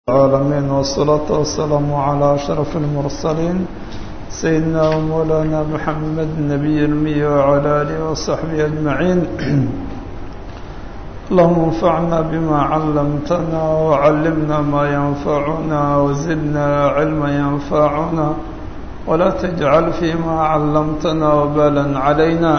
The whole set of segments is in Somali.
العالمين والصلاة والسلام على أشرف المرسلين سيدنا ومولانا محمد النبي المي وعلى آله وصحبه أجمعين اللهم انفعنا بما علمتنا وعلمنا ما ينفعنا وزدنا علما ينفعنا ولا تجعل فيما علمتنا وبالا علينا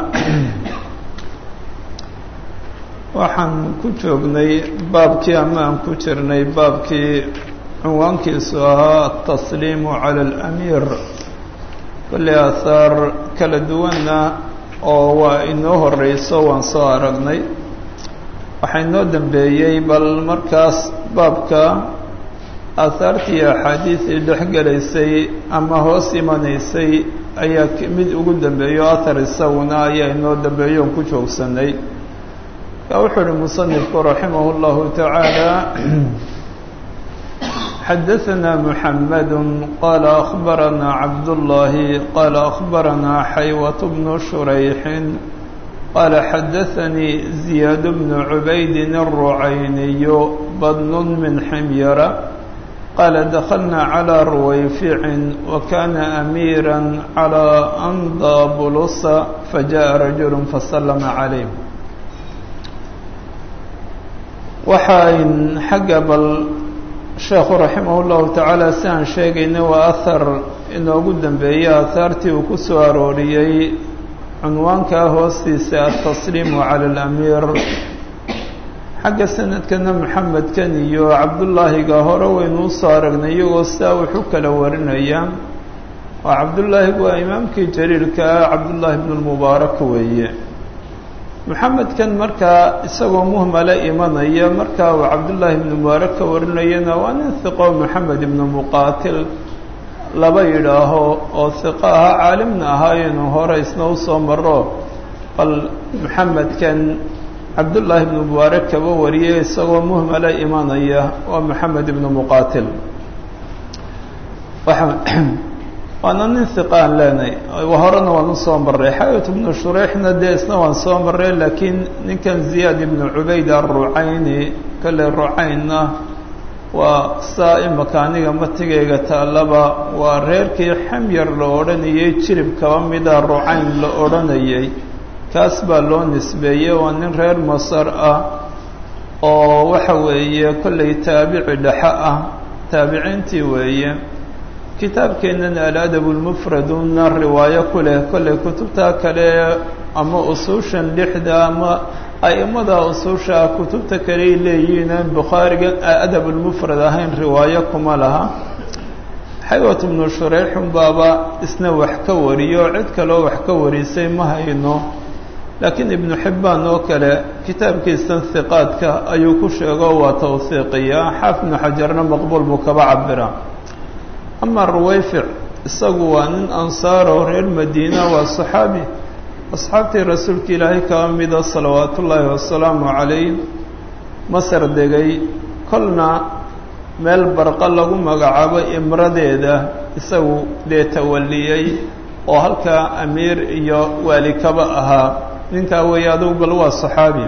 waxaan ku joognay baabkii ama aan ku jirnay baabkii cinwaankiisu ahaa atasliimu cala alamiir kolley aahaar kala duwanna oo waa inoo horeyso waan soo aragnay waxaa inoo dambeeyey bal markaas baabka aahaartii axaadiisii dhex gelaysay ama hoos imanaysay ayaa mid ugu dambeeyo athar isaguna ayaa inoo dambeeyo on ku joogsanay wuxuu uhi muصنifku raximah الlahu taعaalى xadaثna mحamed qala أخbarana cabdالlahi qala أخbarana xaywaة bn shurayxi qala xadaثanii زiyaad bn cubaydi الrucayniy badn min xmyara qala daklna عlى ruwayfici wakana أmiirا عlى andabulusa fajaءa rajul faslma عalayh waxaan xagga bal sheekhu raximah اllahu tacaala si aan sheegaynay waa ahar inoogu dambeeyey aahaartii uu ku soo arooriyey cunwaankaa hoostiisa atasliimu cala alamiir xagga sanadkana maxamedkan iyo cabdullaahiga hore waynu usoo aragnay iyagoo sidaa wuxu kala warinaya waa cabdullaahi waa imaamkii jaliilka ah cabdullaahi bn lmubaarak weeye maxamedkan markaa isagoo muhmala imanaya markaa uu cabdullaahi ibnu mubaarak ka warinayana waa nin hiqo maxamed ibnu muqaatil laba yidhaaho oo hiqo ahaa caalimna ahaayenu hore isna usoo maro bal maxamedkan cabdullaahi ibnu mubaarak kaba wariyay isagoo muhmala imanaya waa maxamed ibnu muqaatil waana nin hiqa aan leenahay horena waan usoo maray xayat ibnu shureixna dee isna waan soo maray laakiin ninkan ziyaad ibnu cubayd arucayni kale rucaynna waa saa imaka aniga matigayga taallaba waa reerkii xamyar la odhanayay jirib kaba mida rucayn la odhanayay kaas baa loo nisbeeyey waa nin reer masar ah oo waxa weeye kollay taabici dhexe ah taabiciintii weeye kitaabkeennan aladab lmufraduna riwaayo ku leh kollay kutubta kale ama usuushan lixda ama a'imada usuusha kutubta kaleay leeyihiin bukhaariga adab lmufrad ahayn riwaayo kuma laha xaywat bnu shureyxun baaba isna wax ka wariyo cid kaloo wax ka warisay ma hayno laakiin ibnu xibbaan oo kale kitaabkiisan hiqaadka ayuu ku sheego waa tawhiiqiya xaaf ibnu xajarna maqbuul buu kaba cabira ama ruwayfic isagu waa nin ansaaro reer madiina waa saxaabi asxaabtii rasuulka ilaahay kaba mida salawaatu ullaahi wasalaamu calayh masar degay kolna meel barqa lagu magacaabo imradeeda isagu dee tawaliyey oo halkaa amiir iyo waali kaba ahaa ninkaa weeye adugu bal waa saxaabi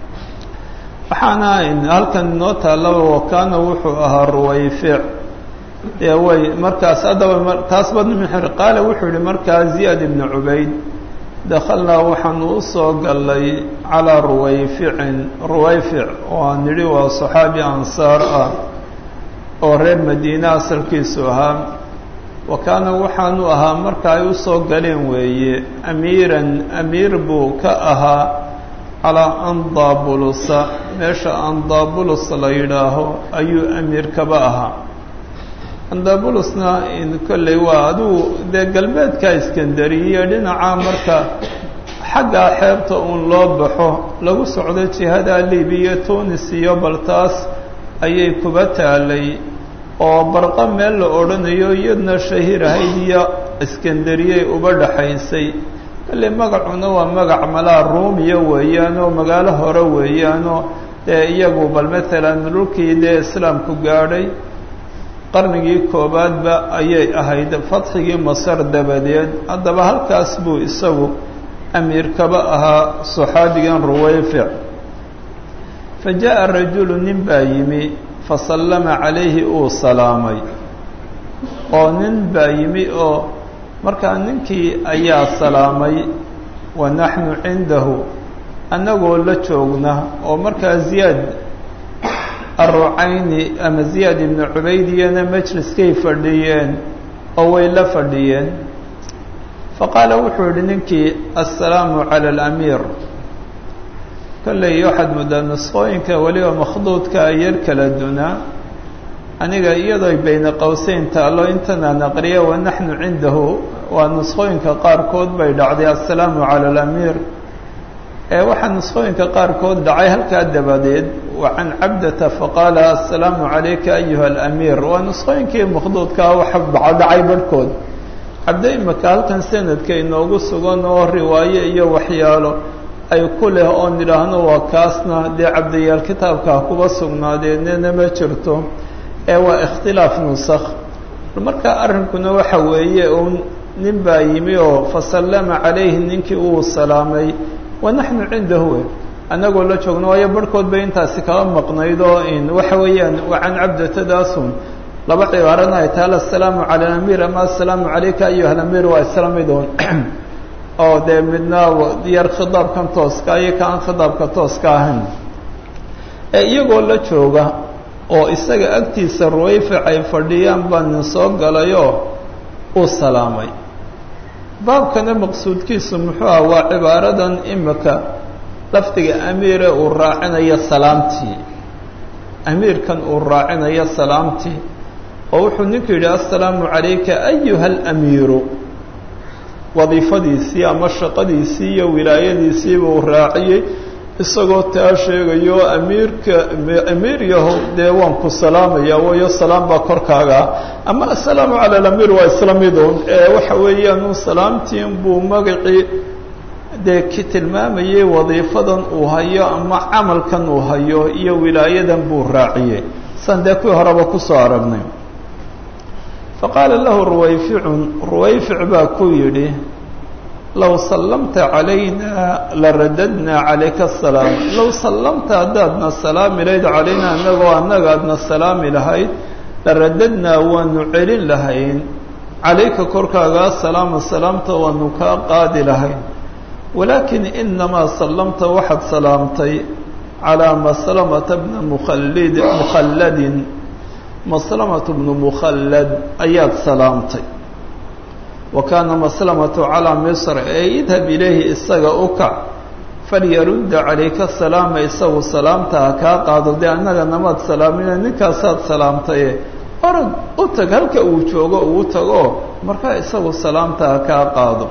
waxaana halkan inoo taallaba wakaana wuxuu ahaa ruwayfic dee way markaas haddaba taas badnimixir qaale wuxuu yihi markaa ziyaad ibnu cubayd dakhalnaa waxaanu u soo gallay calaa ruwayficin ruwayfic oo aan nidhi waa saxaabi ansaar ah oo reer madiine asalkiisu ahaa wa kaana waxaanu ahaa marka ay usoo galeen weeye amiiran amiir buu ka ahaa calaa andabulusa meesha andabulus la yidhaaho ayuu amiir kaba ahaa andabulusna kolley waa adugu dee galbeedka iskandariya dhinaca marka xaggaa xeebta uun loo baxo lagu socdo jihada libiya tunis iyo baltaas ayay kuba taalay oo barqa meel la odhanayo iyadna shahiir ahayd iyo iskandariyay uba dhaxaysay kolley magacuna waa magac malaa ruumiya weeyaanoo magaalo hore weeyaanoo dee iyagu bal matalan dhulkii dee islaamku gaadhay qarnigii koobaadba ayay ahayd fadxigii masar dabadeed haddaba halkaas buu isagu amiir kaba ahaa saxaabigan ruwayfic fa jaa'a rajulu nin baa yimi fasallama calayhi uu salaamay oo nin baa yimi oo markaa ninkii ayaa salaamay wa naxnu cindahu annagoo la joogna oo markaa ziyaad arrucayni ama ziyaad ibnu cubaydiyana majliskay fadhiyeen oo way la fadhiyeen faqaala wuxuu yihi ninkii assalaamu cala alamiir kolley waxaad muddaa nusqooyinka weliba makhduudka yar kala dunaa aniga iyadoo bayna qowseyn taallo intanaan aqriya wa naxnu cindahu waa nusqooyinka qaarkood bay dhacday assalaamu cala alamiir ee waxaa nusqooyinka qaarkood dhacay halkaa dabadeed wa can cabdata faqaala assalaamu calayka ayuha alamiir waa nusqooyinkii makhduudkaa waxa dhacay barhkood cabdo imika halkan sanadka inoogu sugan oo riwaayo iyo waxyaalo ay ku leh oon idhaahno waa kaasna dee cabdayaal kitaabkaa kuba sugnaadeennena ma jirto ee waa ikhtilaaf nusakh marka arrinkuna waxa weeye uun nin baa yimi oo fasallama calayhi ninkii uu salaamay wa naxnu cindahu annagoo la joogno waayo barhkood bay intaasi kaba maqnayd oo in waxa weeyaan waa can cabdatadaasun laba cibaarana ay tahay assalaamu cala alamiir ama assalaamu calayka ayuha alamiir waa isla midoon oo dee midna yar khidaabkan tooska iyo ka aan khidaabka tooska ahayn ee iyagoo la jooga oo isaga agtiisa ruwayfic ay fadhiyaan baa nin soo galayoo uu salaamay baabkana maqsuudkiisu muxuu ah waa cibaaradan imika lafdiga amiire uu raacinayo salaamtii amiirkan uu raacinayo salaamtii oo wuxuu ninku yidhi assalaamu calayka ayuha alamiiru wadiifadiisii ama shaqadiisii iyo wilaayadiisiiba uu raaciyey isagoo taa sheegayo amiirka amiir yahow dee waan ku salaamaya waayo salaam baa korkaaga ama assalaamu cala alamiir waa isla midun ee waxa weeyaan salaamtiin buu magacii dee ki tilmaamayay wadiifadan uu hayo ama camalkan uu hayo iyo wilaayadan buu raaciyey san dee kuwii horeba kusoo aragnay faqaala lahu ruwayficun ruwayfic baa ku yidhi low sallamta calayna laradadnaa calayka asalaam low sallamta haddaadna salaami lahayd calayna annagoo annaga adna salaami lahayd laradadnaa waanu celin lahayn calayka korkaaga asalaama salaamta waanu kaa qaadi lahayn walaakin inamaa sallamta waxaad salaamtay calaa maslamata bna mukhallid mukhalladin maslamatu bnu mukhallad ayaad salaamtay wa kaana maslamatu calaa misr ee idhab ilayhi isaga u kac falyarudda calayka salaama isagu salaamta ha kaa qaado dee annaga namaad salaamina ninkaasaad salaamtaye orod u tag halka uu joogo uu tago markaa isagu salaamta ha kaa qaado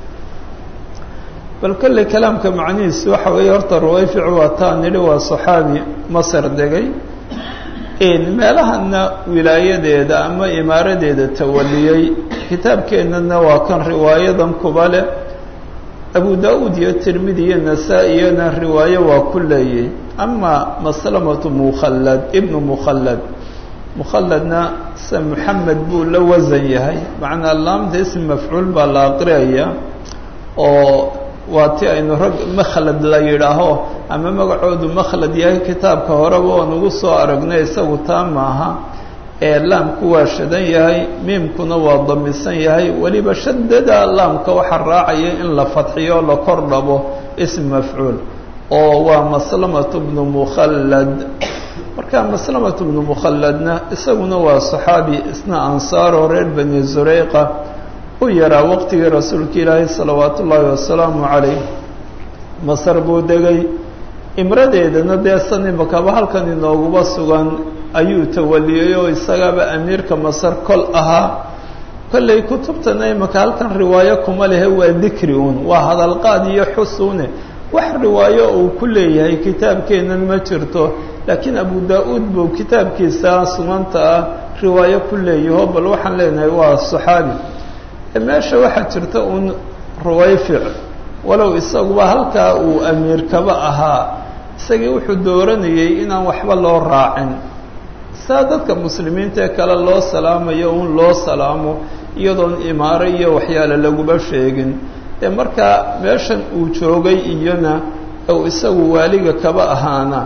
bal kolley kalaamka macnihiisu waxa weeye horta ruwayfic waa taa nidhi waa saxaabi masar degay meelahana wilaayadeeda ama imaaradeeda tawaliyey kitaabkeennana waa kan riwaayadan kuba leh abu da-uud iyo tirmidi iyo nasaa-iyana riwaayo waa ku leeyay ama maslamatu mukhallad ibnu mukhallad mukhalladna se moxamed buu la wasan yahay macnaa laamta ism mafcuul baa la aqriyaya oo waa ti aynu rag makhlad la yidhaaho ama magacoodu makhlad yahay kitaabka horeba oon ugu soo aragnay isagu taa maaha ee laamku waa shadan yahay miimkuna waa damisan yahay weliba shadada laamka waxaa raacaya in la fadxiyo o la kor dhabo ism mafcuul oo waa maslamatu bnu mukhallad marka maslamatu bnu mukhalladna isaguna waa saxaabi isna ansaaroo reer bani zureyqa u yaraa waqtigii rasuulka ilaahay salawaatu ullaahi wasalaamu calayh masar buu degay imradeedana dee san imakaba halkan inooguba sugan ayuu tawaliyey oo isagaaba amiirka masar kol ahaa kolley kutubtana imaka halkan riwaayo kuma lehe waa dikri un waa hadalqaad iyo xusune wax riwaayo uu ku leeyahay kitaabkeennan ma jirto laakiin abu da-uud buu kitaabkiisa sunanta ah riwaayo ku leeyaho bal waxaan leenahay waa saxaabi meesha waxaa jirta uun ruwayfic walow isaguba halkaa uu amiir kaba ahaa isagii wuxuu dooranayey inaan waxba loo raacin saa dadka muslimiinta ee kale loo salaamayo un loo salaamo iyadoon imaaro iyo waxyaale laguba sheegin ee markaa meeshan uu joogay iyona ou isagu waaliga kaba ahaana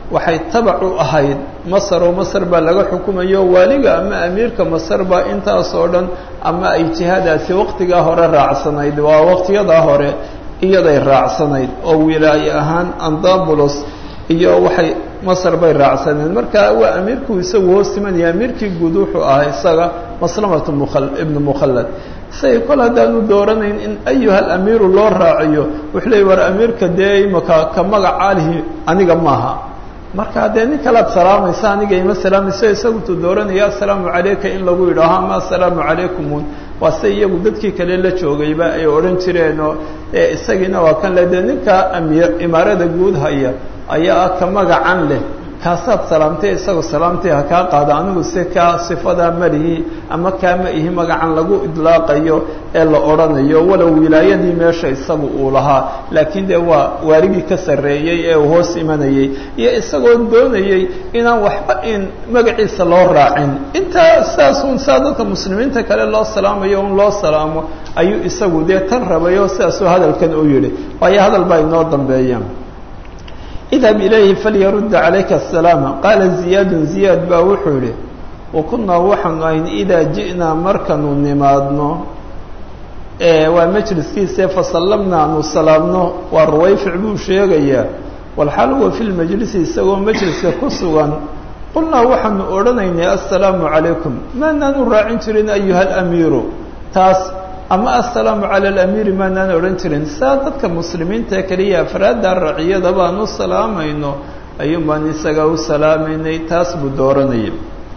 waxay tabac u ahayd masar oo masar baa laga xukumayo waaliga ama amiirka masar baa intaas oo dhan ama ay jihaadaasi waqtigaa hore raacsanayd waa waqtiyadaa hore iyaday raacsanayd oo wilaaye ahaan andabulos iyo waxay masar bay raacsaneen marka waa amiirkuu isagu hoos imanaya amiirkii guud wuxuu ahaa isaga maslamatu mual ibnu mukhallad say kol haddaanu dooranayn in ayuha alamiiru loo raaciyo wuxuu leey war amiirka dee imaka ka magacaalihi aniga maaha marka dee nin kalead salaamaysa aniga ima salaamayso isagutuu dooranaya assalaamu calayka in lagu yidhaaho ama assalaamu calaykumun waa se iyagu dadkii kale la joogayba ay odhan jireenoo isagiina waa kan le dee ninka amiir imaarada guud haya ayaa ah ka magacan leh kaasaad salaamtay isagoo salaamtay ha kaa qaado anigu se kaa sifadaa malihi ama kaa ma ihi magacan lagu idlaaqayo ee la odhanayo walow wilaayadii meesha isagu uu lahaa laakiin dee waa waarigii ka sarreeyey ee uu hoos imanayey iyo isagoo doonayey inaan waxba in magaciisa loo raacin intaa sidaasun saa dadka muslimiinta kale loo salaamayo un loo salaamo ayuu isagu dee tan rabayo sidaasuu hadalkan u yidhi waayo hadal baa inoo dambeeya idhab ilayhi falyarudda calayka asalaama qaala ziyaadun ziyaad baa wuxuu yidhi wa kunnaa waxaanu ahayn idaa ji'naa markanu nimaadno waa majliskiise fasallamna aanu salaamno waa ruwayfic buu sheegayaa walxaal huwa fi lmajlisi isagoo majliska ku sugan qulnaa waxaanu odhanaynay assalaamu calaykum maanaanu raacin jirin ayuha alamiiru taas ama assalaamu cala alamiiri maanaan odhan jirin saa dadka muslimiinta keliya afraadda raciyada baan u salaamayno ayuun baan isaga u salaamaynay taas buu dooranayay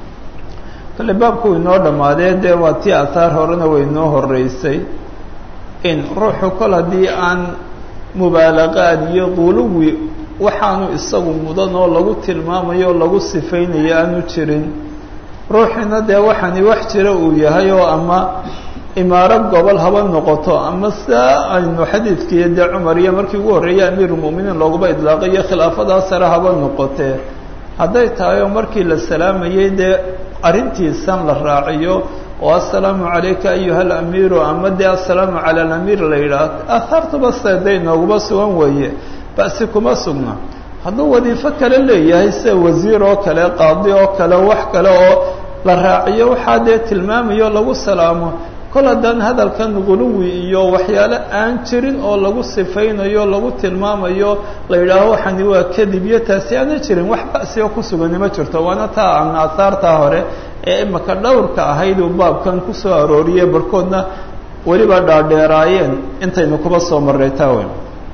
kale baabku inoo dhammaadee dee waa tii ahaar horena way inoo horeysay in ruuxu kol haddii aan mubaalaqaad iyo quluwi waxaanu isagu mudan oo lagu tilmaamayo o lagu sifaynayo aanu jirin ruuxina dee waxaani wax jira uu yahay oo ama imaaro gobol haba noqoto ama saa aynu xadiidkii dee cumar iyo markii ugu horreeyay amiirulmu'miniin looguba idlaaqayo khilaafadaa sare haba noqotee hadday tahay oo markii la salaamayey dee arrintiisan la raaciyo oo assalaamu calayka ayuha alamiiru ama dee assalaamu cala alamiir la yidhaah aahaartuba seday nooguba sugan weeye ba'si kuma sugna hadduu wadiifo kale leeyahay sida wasiir oo kale qaadi oo kale wax kale oo la raaciyo waxaa dee tilmaamayo lagu salaamo kol haddaan hadalkan guluwi iyo waxyaale aan jirin oo lagu sifaynayo lagu tilmaamayo la yidhaaho waxani waa kadib iyo taasi aana jirin wax ba'si oo ku sugani ma jirto waana taa aan aahaartaa hore ee imaka dhowrka ahayd uu baabkan ku soo arooriyey barhkoodna weliba dhaadheeraayeen intaynu kuba soo marray taawen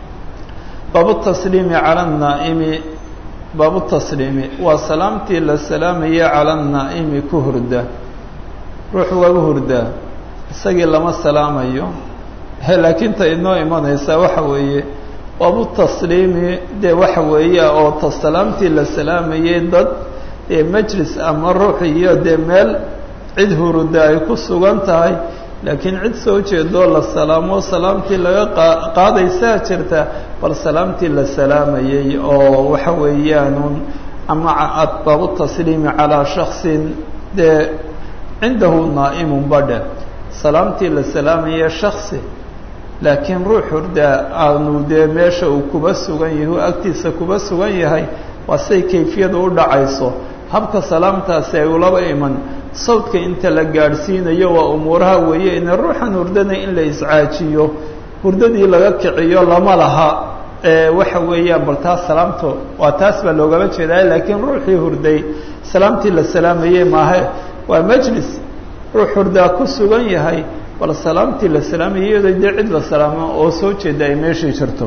baabu tasliimi cala annaa'imi baabu tasliimi waa salaamtii la salaamayay cala annaa'imi ku hurda ruux waagu hurdaa isagii lama salaamayo laakiin ta inoo imanaysaa waxa weeye baabu tasliimi dee waxa weeye oo ta salaamtii la salaamayay dad dee majlis ama ruux iyo dee meel cid huruda ay ku sugan tahay laakiin cid soo jeedoo la salaamo salaamtii laga qaadaysaa jirta bal salaamtii la salaamayay oo waxa weeyaanun ama baabu tasliimi calaa shaksin dee cindahu naa'imun badhe salaamtii la salaamaya shaksi laakiin ruux hurdaa aanu dee meesha uu kuba sugan yahay u agtiisa kuba sugan yahay waa say kayfiyada u dhacayso habka salaamtaasi ay ulaba iman sawdka inta la gaadhsiinayo waa umuuraha weeye ina ruuxan hurdana in la iscaajiyo hurdadii laga kiciyo lama laha waxa weeyaan bal taas salaamto waa taas baa loogama jeedaa laakiin ruuxii hurday salaamtii la salaamayey maahe waa majlis ruux hurdaa ku sugan yahay bal salaamtii la salaamayay iyadoo dee cid la salaamo oo soo jeeda ay meeshii jirto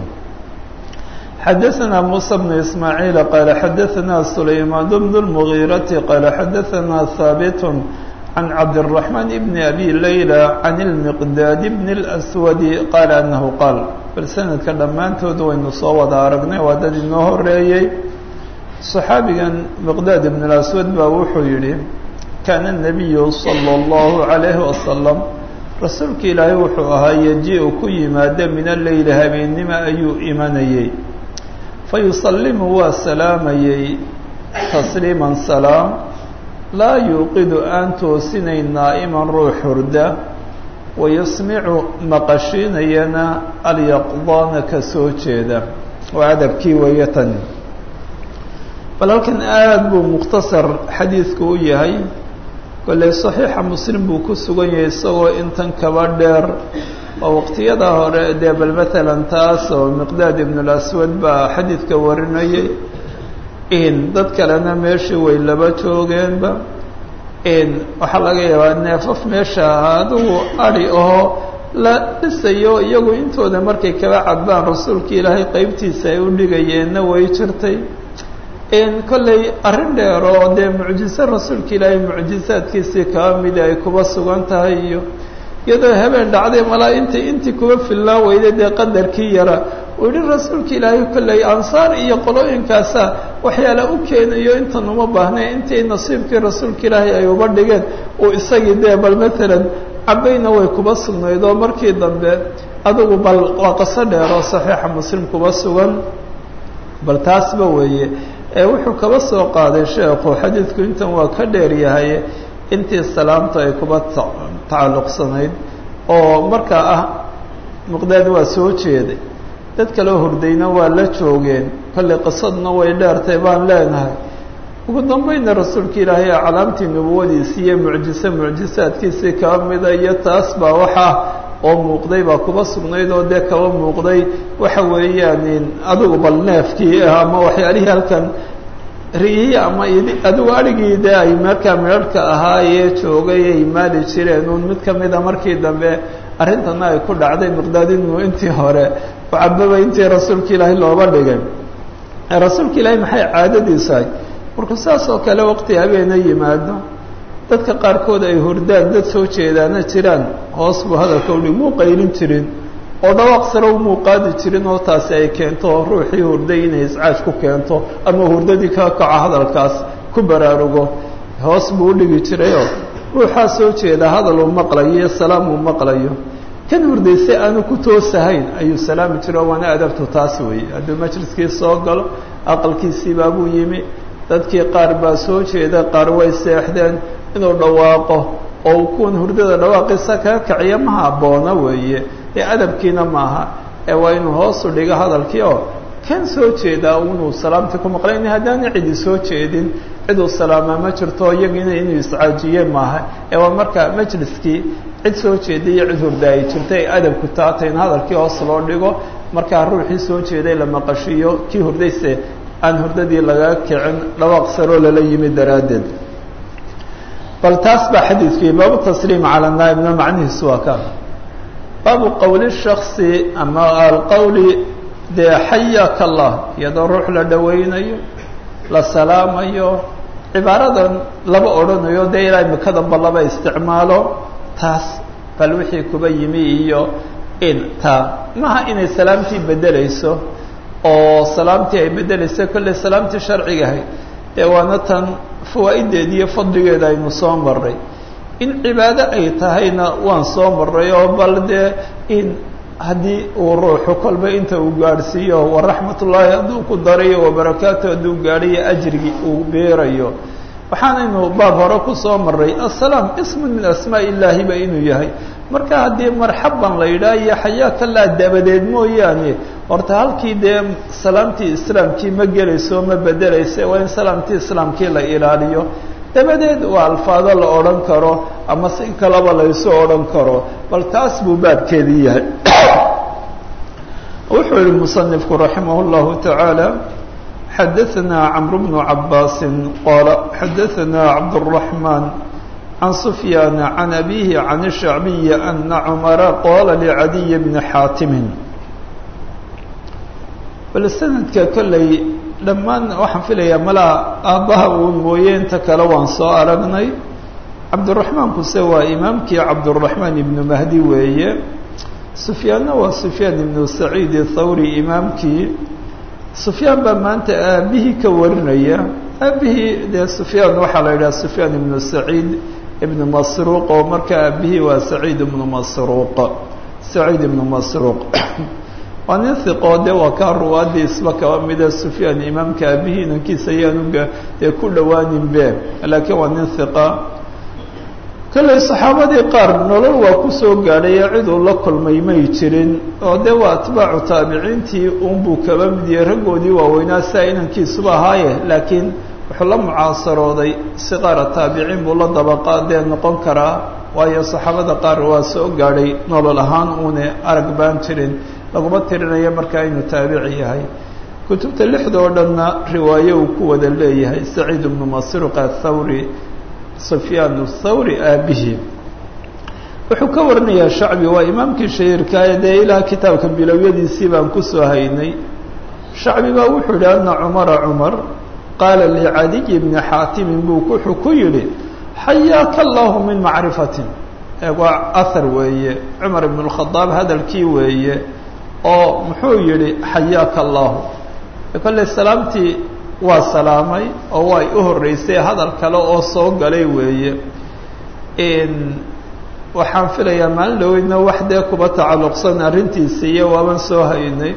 xadaثna muسى بن ismاعيiل qال xadaثna سulaymaan بن المغيرة qال xadaثna haaبت عن cabdالرحمن بن أbي ليلى عن المqداad بن الأسود qال أنه qاal bal sanadka dhammaantood waynu soo wada aragnay waa dad inoo horeeyey صaxaabigan مqداad بن الأسود baa wuxuu yihi kaana النabiyu صلى الlaه عaليه وasلم rasuulka ilaahay wuxuu ahaa yeji-u ku yimaada min aleyli habeennimo ayuu imanayey fayusalimu waa salaamayey tasliiman salaam laa yuuqidu aan toosinayn naa'iman ruux hurda wayasmicu maqashiinayana alyaqdaana ka soo jeeda waa adabkii weeye tani bal halkan aada buu mukhtasar xadiidku u yahay kolley saxiixa muslim buu ku sugan yahay isagoo intan kaba dheer oo waqtiyada hore dee bal matalan taas oo miqdaad ibnulaswad baa xadiidka warinayay in dad kalena meeshii way laba joogeenba in waxaa laga yaabaa neefaf meesha ahaa adugu adi oo la dhisayo iyagu intooda markay kaba cadbaan rasuulka ilaahay qeybtiisa ay u dhigayeenna way jirtay in kolley arrin dheer oo dee mucjiso rasuulka ilaahay mucjisaadkiisii kaba mida ay kuba sugan tahay iyo iyadoo habeen dhacday malaa intii intii kuba filnaa weyday dee qadarkii yara uu yihi rasuulka ilaahay kolley ansaar iyo qolooyinkaasa waxyaala u keenayo intan uma baahnay intii nasiibkii rasuulka ilaahay ay uba dhigeen uu isagii dee bal matalan cabayna way kuba sugnayd oo markii dambe adugu bal waa qaso dheer oo saxiixa muslim kuba sugan bal taasba weeye ee wuxuu kaba soo qaaday sheekhu xadiidku intan waa ka dheer yahay intii salaamta ay kuba tacalluqsanayd oo markaa ah muqdaad waa soo jeeday dad kaloo hurdayna waa la joogeen kolley qisadna way dheertay baan leenahay ugu dambayna rasuulka ilaahay calaamtii nubuwadiisii iyo mucjiso mucjisaadkiisii kaba mida iyo taas baa waxaa oo muuqday baa kuba sugnayd oo dee kaba muuqday waxa weeyaan adigu bal neefkii ama waxyaalihii halkan riyihii ama adigu adhigii dee ay markaa midharhka ahaayee joogay ay maali jireen uun mid kamida markii dambe arrintana ay ku dhacday miqdaadinu intii hore ucababa intii rasuulka ilaahay looba dhigay rasuulka ilaahay maxay caadadiisahay markuu saas oo kale waqti habeena yimaado dadka qaarkood ay hurdaan dad soo jeedaana jiraan hoos buu hadalka udhi muu qaylin jirin oo dhawaaq sare umuu qaadi jirin oo taasi ay keento ruuxii hurday inay iscaaj ku keento ama hurdadii ka kaco hadalkaas ku baraarugo hoos buu udhigi jirayoo ruuxaa soo jeeda hadal uu maqlayo iyo salaam uu maqlayo kan hurdaysay aanu ku toosahayn ayuu salaami jiro waana adabtu taas weeye hadduu majliskii soo galo aqalkiisiibaabuu yimi dadkii qaar baa soo jeeda qaar way seexdeen inuu dhawaaqo oo uu kuwan hurdada dhawaaqiisa kaga kaciyo ma habboona weeye ee adabkiina maaha ee waa inuu hoosu dhigo hadalkii oo kan soo jeedaa inuu salaamtii ku maqlayn haddaana cidi soo jeedin ciduu salaamaa ma jirto iyagiina inuu iscaajiyeen maaha ee waa marka majliskii cid soo jeeda iyo cid hurda ay jirta ay adabku taatay in hadalkii hoos loo dhigo markaa ruuxii soo jeeday la maqashiiyo kii hurdayse aan hurdadii laga kicin dhawaaq saroo lala yimi daraaddeed bal taas baa xadiidkii baabu tasliim cala naaibna macnihiisu waa ka baabu qowli shaksi ama alqowli dee xayaka allah iyadoo ruux la dhawaynayo la salaamayo cibaaradan laba odhanayo dee ilaa imikadanba laba isticmaalo taas bal wixii kuba yimi iyo in taa maha inay salaamtii bedelayso oo salaamtii ay bedelayso kolley salaamtii sharcigahay dee waana tan fawaa'ideeda iyo fadligeeda aynu soo marray in cibaado ay tahayna waan soo marray oo bal dee in haddii uu ruuxu kolba inta uu gaadhsiiyo waraxmat ullaahi hadduu ku darayo wabarakaatu hadduu gaadhayo ajrigii uu beerayo waxaanaynu baab hore ku soo marray assalaam ismun min asmaa illaahi ba inuu yahay marka haddii marxaban la yidhaah iyo xayaakallah dabadeed mooyaane horta halkii dee salaamtii islaamkii ma gelayso ma bedelaysa waa in salaamtii islaamkii la ilaaliyo dabadeed waa alfaado la odhan karo ama si kalaba laysu odhan karo bal taas buu baabkeedii yahay wuxuu yihi musanifku raximah اllahu taعaalى xadaثna cmr bnu cabaasi qala xadaثna cabdالرaحman عن سفyاn عن أbيه عن الشhعبي أن cمر qاla لعadي بن xاaتم bal snadka kolley dhammaan waxaan filayaa malaa aabbaha uun mooye inta kale waan soo aragnay cabdالرaحmaan kuse waa imaamkii cabdالرaحmaan iبnu mahdi weeye سufyaanna waa سufyaan iبnu سacيid الthawri imaamkii سufyaan baa maanta aabihii ka warinaya aabihii dee سufyaan waxaa la yidhaha سufyaan iبnu سacيid ibn masruuq oo marka aabihii waa saciid ibnu masruuq saciid ibnu masruuq waa nin hiqoo de waa kaa ruwaadii isba kaba mida sufyaan imaamka aabihii inankiisa ayaanu dee ku dhowaanin be laakiin waa nin hiqa kolley saxaabadii qaar nolol waa kusoo gaadhaye ciduu la kulmay may jirin oo dee waa atbaacu taabiciintii unbuu kaba mid yahay raggoodii waaweynaa saa inankiisuba ahaaye laakiin wuxuu la mucaasarooday siqaara taabiciin buu la dabaqaadee noqon karaa waayo saxaabada qaar waa soo gaadhay nolol ahaan uune arag baan jirin laguma tirinayo markaa inuu taabici yahay kutubta lixda oo dhanna riwaayo uu ku wada leeyahay saciid ibnu masruq athawri sufyaan thawri aabihii wuxuu ka warinayaa shacbi waa imaamkii shahiirkaaye dee ilaa kitaabka bilowyadiisii baan kusoo haynay shacbi baa wuxuu yihi ana cumara cumar qaala licadiy bni xaatimin buu wuxuu ku yidhi xayaaka allahu min macrifatin waa ahar weeye cumar ibn اlkhadaab hadalkii weeye oo muxuu yihi xayaaka allahu kolley salaamtii waa salaamay oo way u horreysay hadal kale oo soo galay weeye waxaan filayaa maalin dhaweydna wax dee kuba tacalluqsan arrintiisa iyo waaban soo haynay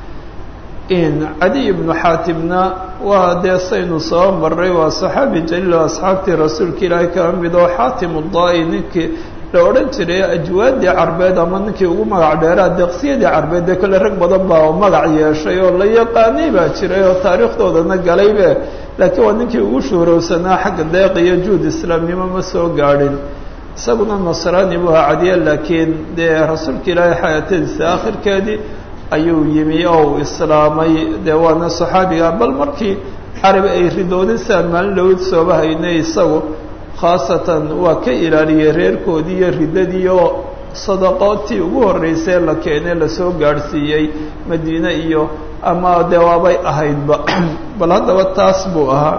cadiy ibnu xaatimna waa dee saynu soo maray waa saxaabi jaliil oo asxaabtii rasuulka ilaahay kaba mid oo xaatim udaa-i ninkii la odhan jiray ajwaadii carbeed ama ninkii ugu magac dheeraa deeqsiyadii carbeed dee kole rag badan baa oo magac yeeshay oo la yaqaanay baa jiray oo taariikhdoodana galaybe laakiin waa ninkii ugu shuurowsanaa xagga deeq iyo juud islaamnimo ma soo gaadhin isaguna nasraani buu ahaa cadiya laakiin dee rasuulka ilaahay xayaatadiisa akhirkeedii ayuu yimi oo uu islaamay dee waana saxaabiga bal markii carabi ay ridoodin siaan maalin dhowd sooba haynay isagu khaasatan waa ka ilaaliyey reerkoodii iyo riddadii oo sadaqootii ugu horreysay la keenay lasoo gaadhsiiyey madiine iyo ama dee waabay ahaydba bal haddaba taas buu ahaa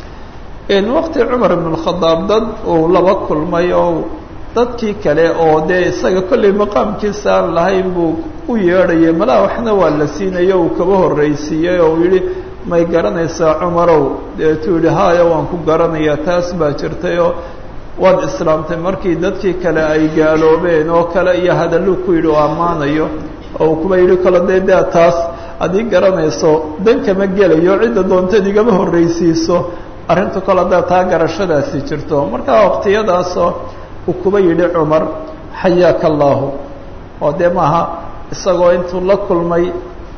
waqti cumar ibn اlkhadaab dad uu laba kulmay oo dadkii kale oo dee isaga kollay maqaamkiisa aan lahayn buu u yeedhayay malaa waxna waa la siinayo uu kaba horreysiiyey oo uu yihi may garanaysaa cumarow deetuu yihi haya waan ku garanayaa taas baa jirtay oo waad islaamtay markii dadkii kale ay gaaloobeen oo kale iyo hadalluu ku yidhi oo ammaanayo oo uu kuba yidhi kalo dee dea taas haddii garanayso dan kama gelayo cidda doonteed igama horreysiiso arrintu kale haddaa taa garashadaasi jirto markaa waqtiyadaasoo uu kuba yidhi cumar xayaaka allaahu oo dee maaha isagoo intuu la kulmay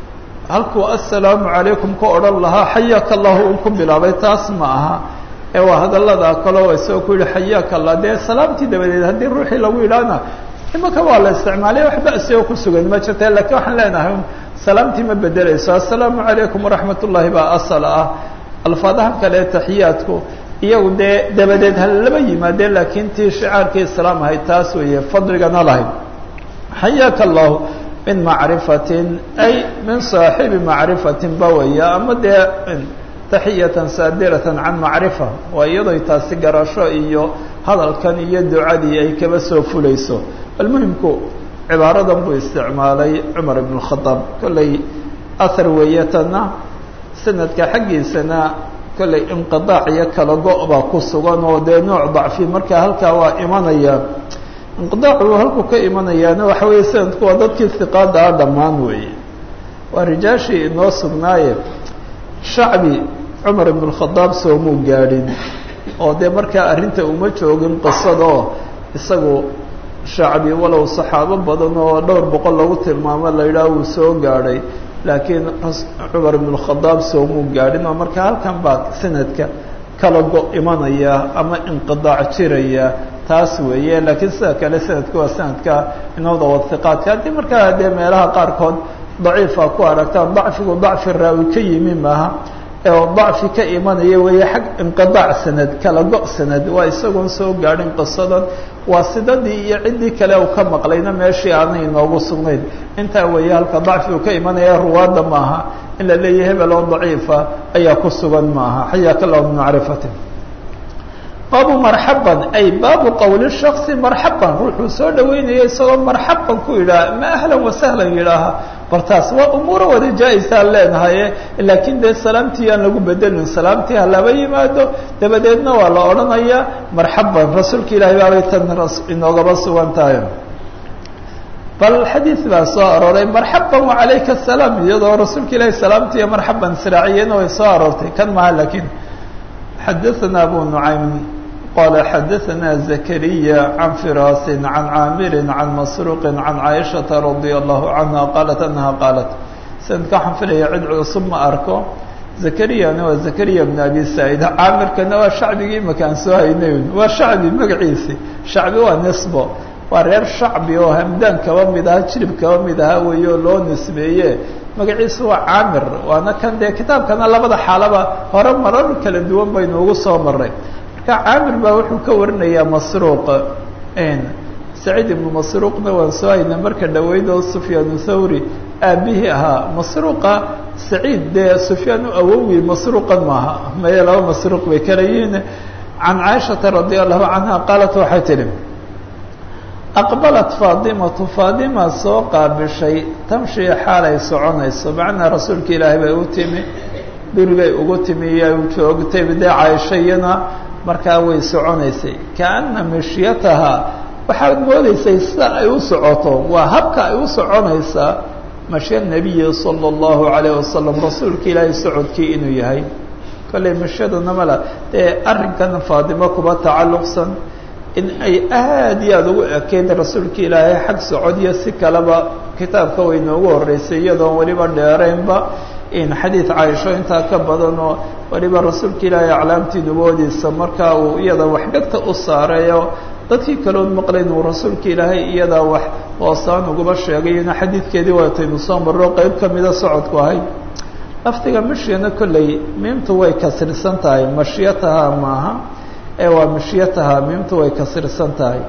halkuu assalaamu calaykum ka odhan lahaa xayaaka allahu uu ku bilaabay taas ma aha ee waa hadalladaa kaleo isagoo ku yidhi xayaaka allah dee salaamtii dabadeed haddii ruuxii lagu yidhaahna imanka waa la isticmaalay wax ba'si oo ku sugan ma jirta lakiin waxaan leenahay salaamtii ma bedelayso assalaamu calaykum waraxmat ullaahi baa asal ah alfaadaha kale taxiyaadku iyagu dee dabadeed ha laba yimaadeen laakiin tii shicaarkii islaam ahayd taas weeye fadligana lahayd xayaaka allahu min macrifatin ay min saaxibi macrifatin ba weya ama dee taxiyatan saadiratan can macrifa waa iyadoy taasi garasho iyo hadalkan iyo ducadii ay kaba soo fulayso almuhimku cibaaradan buu isticmaalay cumar ibn اkhadaab kollay ahar weeyatana sanadka xaggiisana kollay inqiaac iyo kala go- baa ku sugan oo dee nooc dacfi marka halkaa waa imanaya inqiaacu halkuu ka imanayaana waxa weeye sanadku waa dadkii hiqaada ah dhammaan weeye waa rijaashii inoo sugnaaye shacbi cumar ibn اkhadaab soomuu gaadhin oo dee markaa arrinta uma joogin qisadaoo isagu shacbi walow saxaabo badan oo dhowr boqol lagu tilmaamo la yidhaah wuu soo gaadhay laakiin cumar ibn اkhadaab soomuu gaadhin oo marka halkan baa sanadka kala go imanaya ama inqidaac jiraya taas weeye laakiin sida kale sanadka waa sanadka inooda wadiqaadka haddii markaa dee meelaha qaarkood daciifa ku aragtaan dacfigu dacfi raawi ka yimi maaha oo dacfi ka imanaya weeye xag inqidaac sanad kala go sanad waa isagoon soo gaadhin qisadan waa sidadii iyo ciddii kale uu ka maqlayna meeshii aanay inoogu sugnayn intaa weeye halka dacfigu ka imanaya ruwaadda maaha in la leeyahay hebel oo daciifa ayaa ku sugan maaha xayaaka allahu min macrifati baabu marxaban ay baabu qowli shaksi marxaban ruuxuu soo dhaweynaya isagoo marxaban ku yidhaaha ma ahlan wasahlan yidhaaha bartaas waa umuuro wada jaa-isaan leenahaye laakiin dee salaamtii aan lagu bedelin salaamtii ha laba yimaado dabadeedna waa la odhanayaa marxaban rasuulka ilaahay baabay tan inoogaba sugan tahay bal xadiid baa soo arooray marxaban wacalayka asalaam iyadoo rasuulka ilaahay salaamtii iyo marxaban siraaciyena way soo aroortay kan maha laakiin xadaثana abu nucaym qala xadaثna zakariya can firasi can caamiri can masruuqi can caaishaةa radia allahu canha qaalat anaha qaalat sanadka waxaan filaya cid cusub ma arko zakariyana waa zakariya bn abi saa'id caamirkana waa shacbigii imaka aan soo haynay waa shacbi magaciisi shacbi waa nisbo waa reer shacbi oo hamdaan kaba mid aha jirib kaba mid aha weeye oo loo nisbeeye magaciisu waa caamir waana kan dee kitaabkana labada xaalaba hore marar kala duwan baynu ugu soo maray marka caamir baa wuxuu ka warinayaa masruuq saciid ibnu masruuqna waan soo haynay marka dhaweyd oo sufyaan thawri aabihii ahaa masruuqa saciid dee sufyaan u awowi masruuqan maaha maye laba masruuq bay kala yihiin can caaishata radia allahu canha qaalat waxay tidhi aqbalat faadimatu faadima soo qaabishay tamshii xaalay soconayso macnaa rasuulka ilaahay bay u timi gurigay ugu timi iyo joogtay dee caaisho iyana markaa way soconaysay kaana mishyataha waxaad moodaysay sida ay u socoto waa habka ay u soconaysaa mashya nebiyi sala allahu calayh wasalam rasuulka ilaahay socodkii inuu yahay kollay mashyaduna mala dee arrinkan faadimo kuba tacalluqsan in ay aad iyo aada ugu ekeyd rasuulka ilaahay xag socodiyo si kaleba kitaabka way noogu horreysay iyadoon weliba dheeraynba in xadiid caaisho intaa ka badan oo weliba rasuulka ilaahay aclaamtii nuboodiisa markaa uu iyada waxgagta u saareeyo dadkii kaloon maqlayn uu rasuulka ilaahay iyadaa wax hoosaan uguba sheegay ina xadiidkeedii waataynu soo marro qeyb ka mida socodku ahay laftiga mashyana kolley miimtu way kasirsan tahay mashyataha maaha ee waa mashyataha miimtu way kasirsan tahay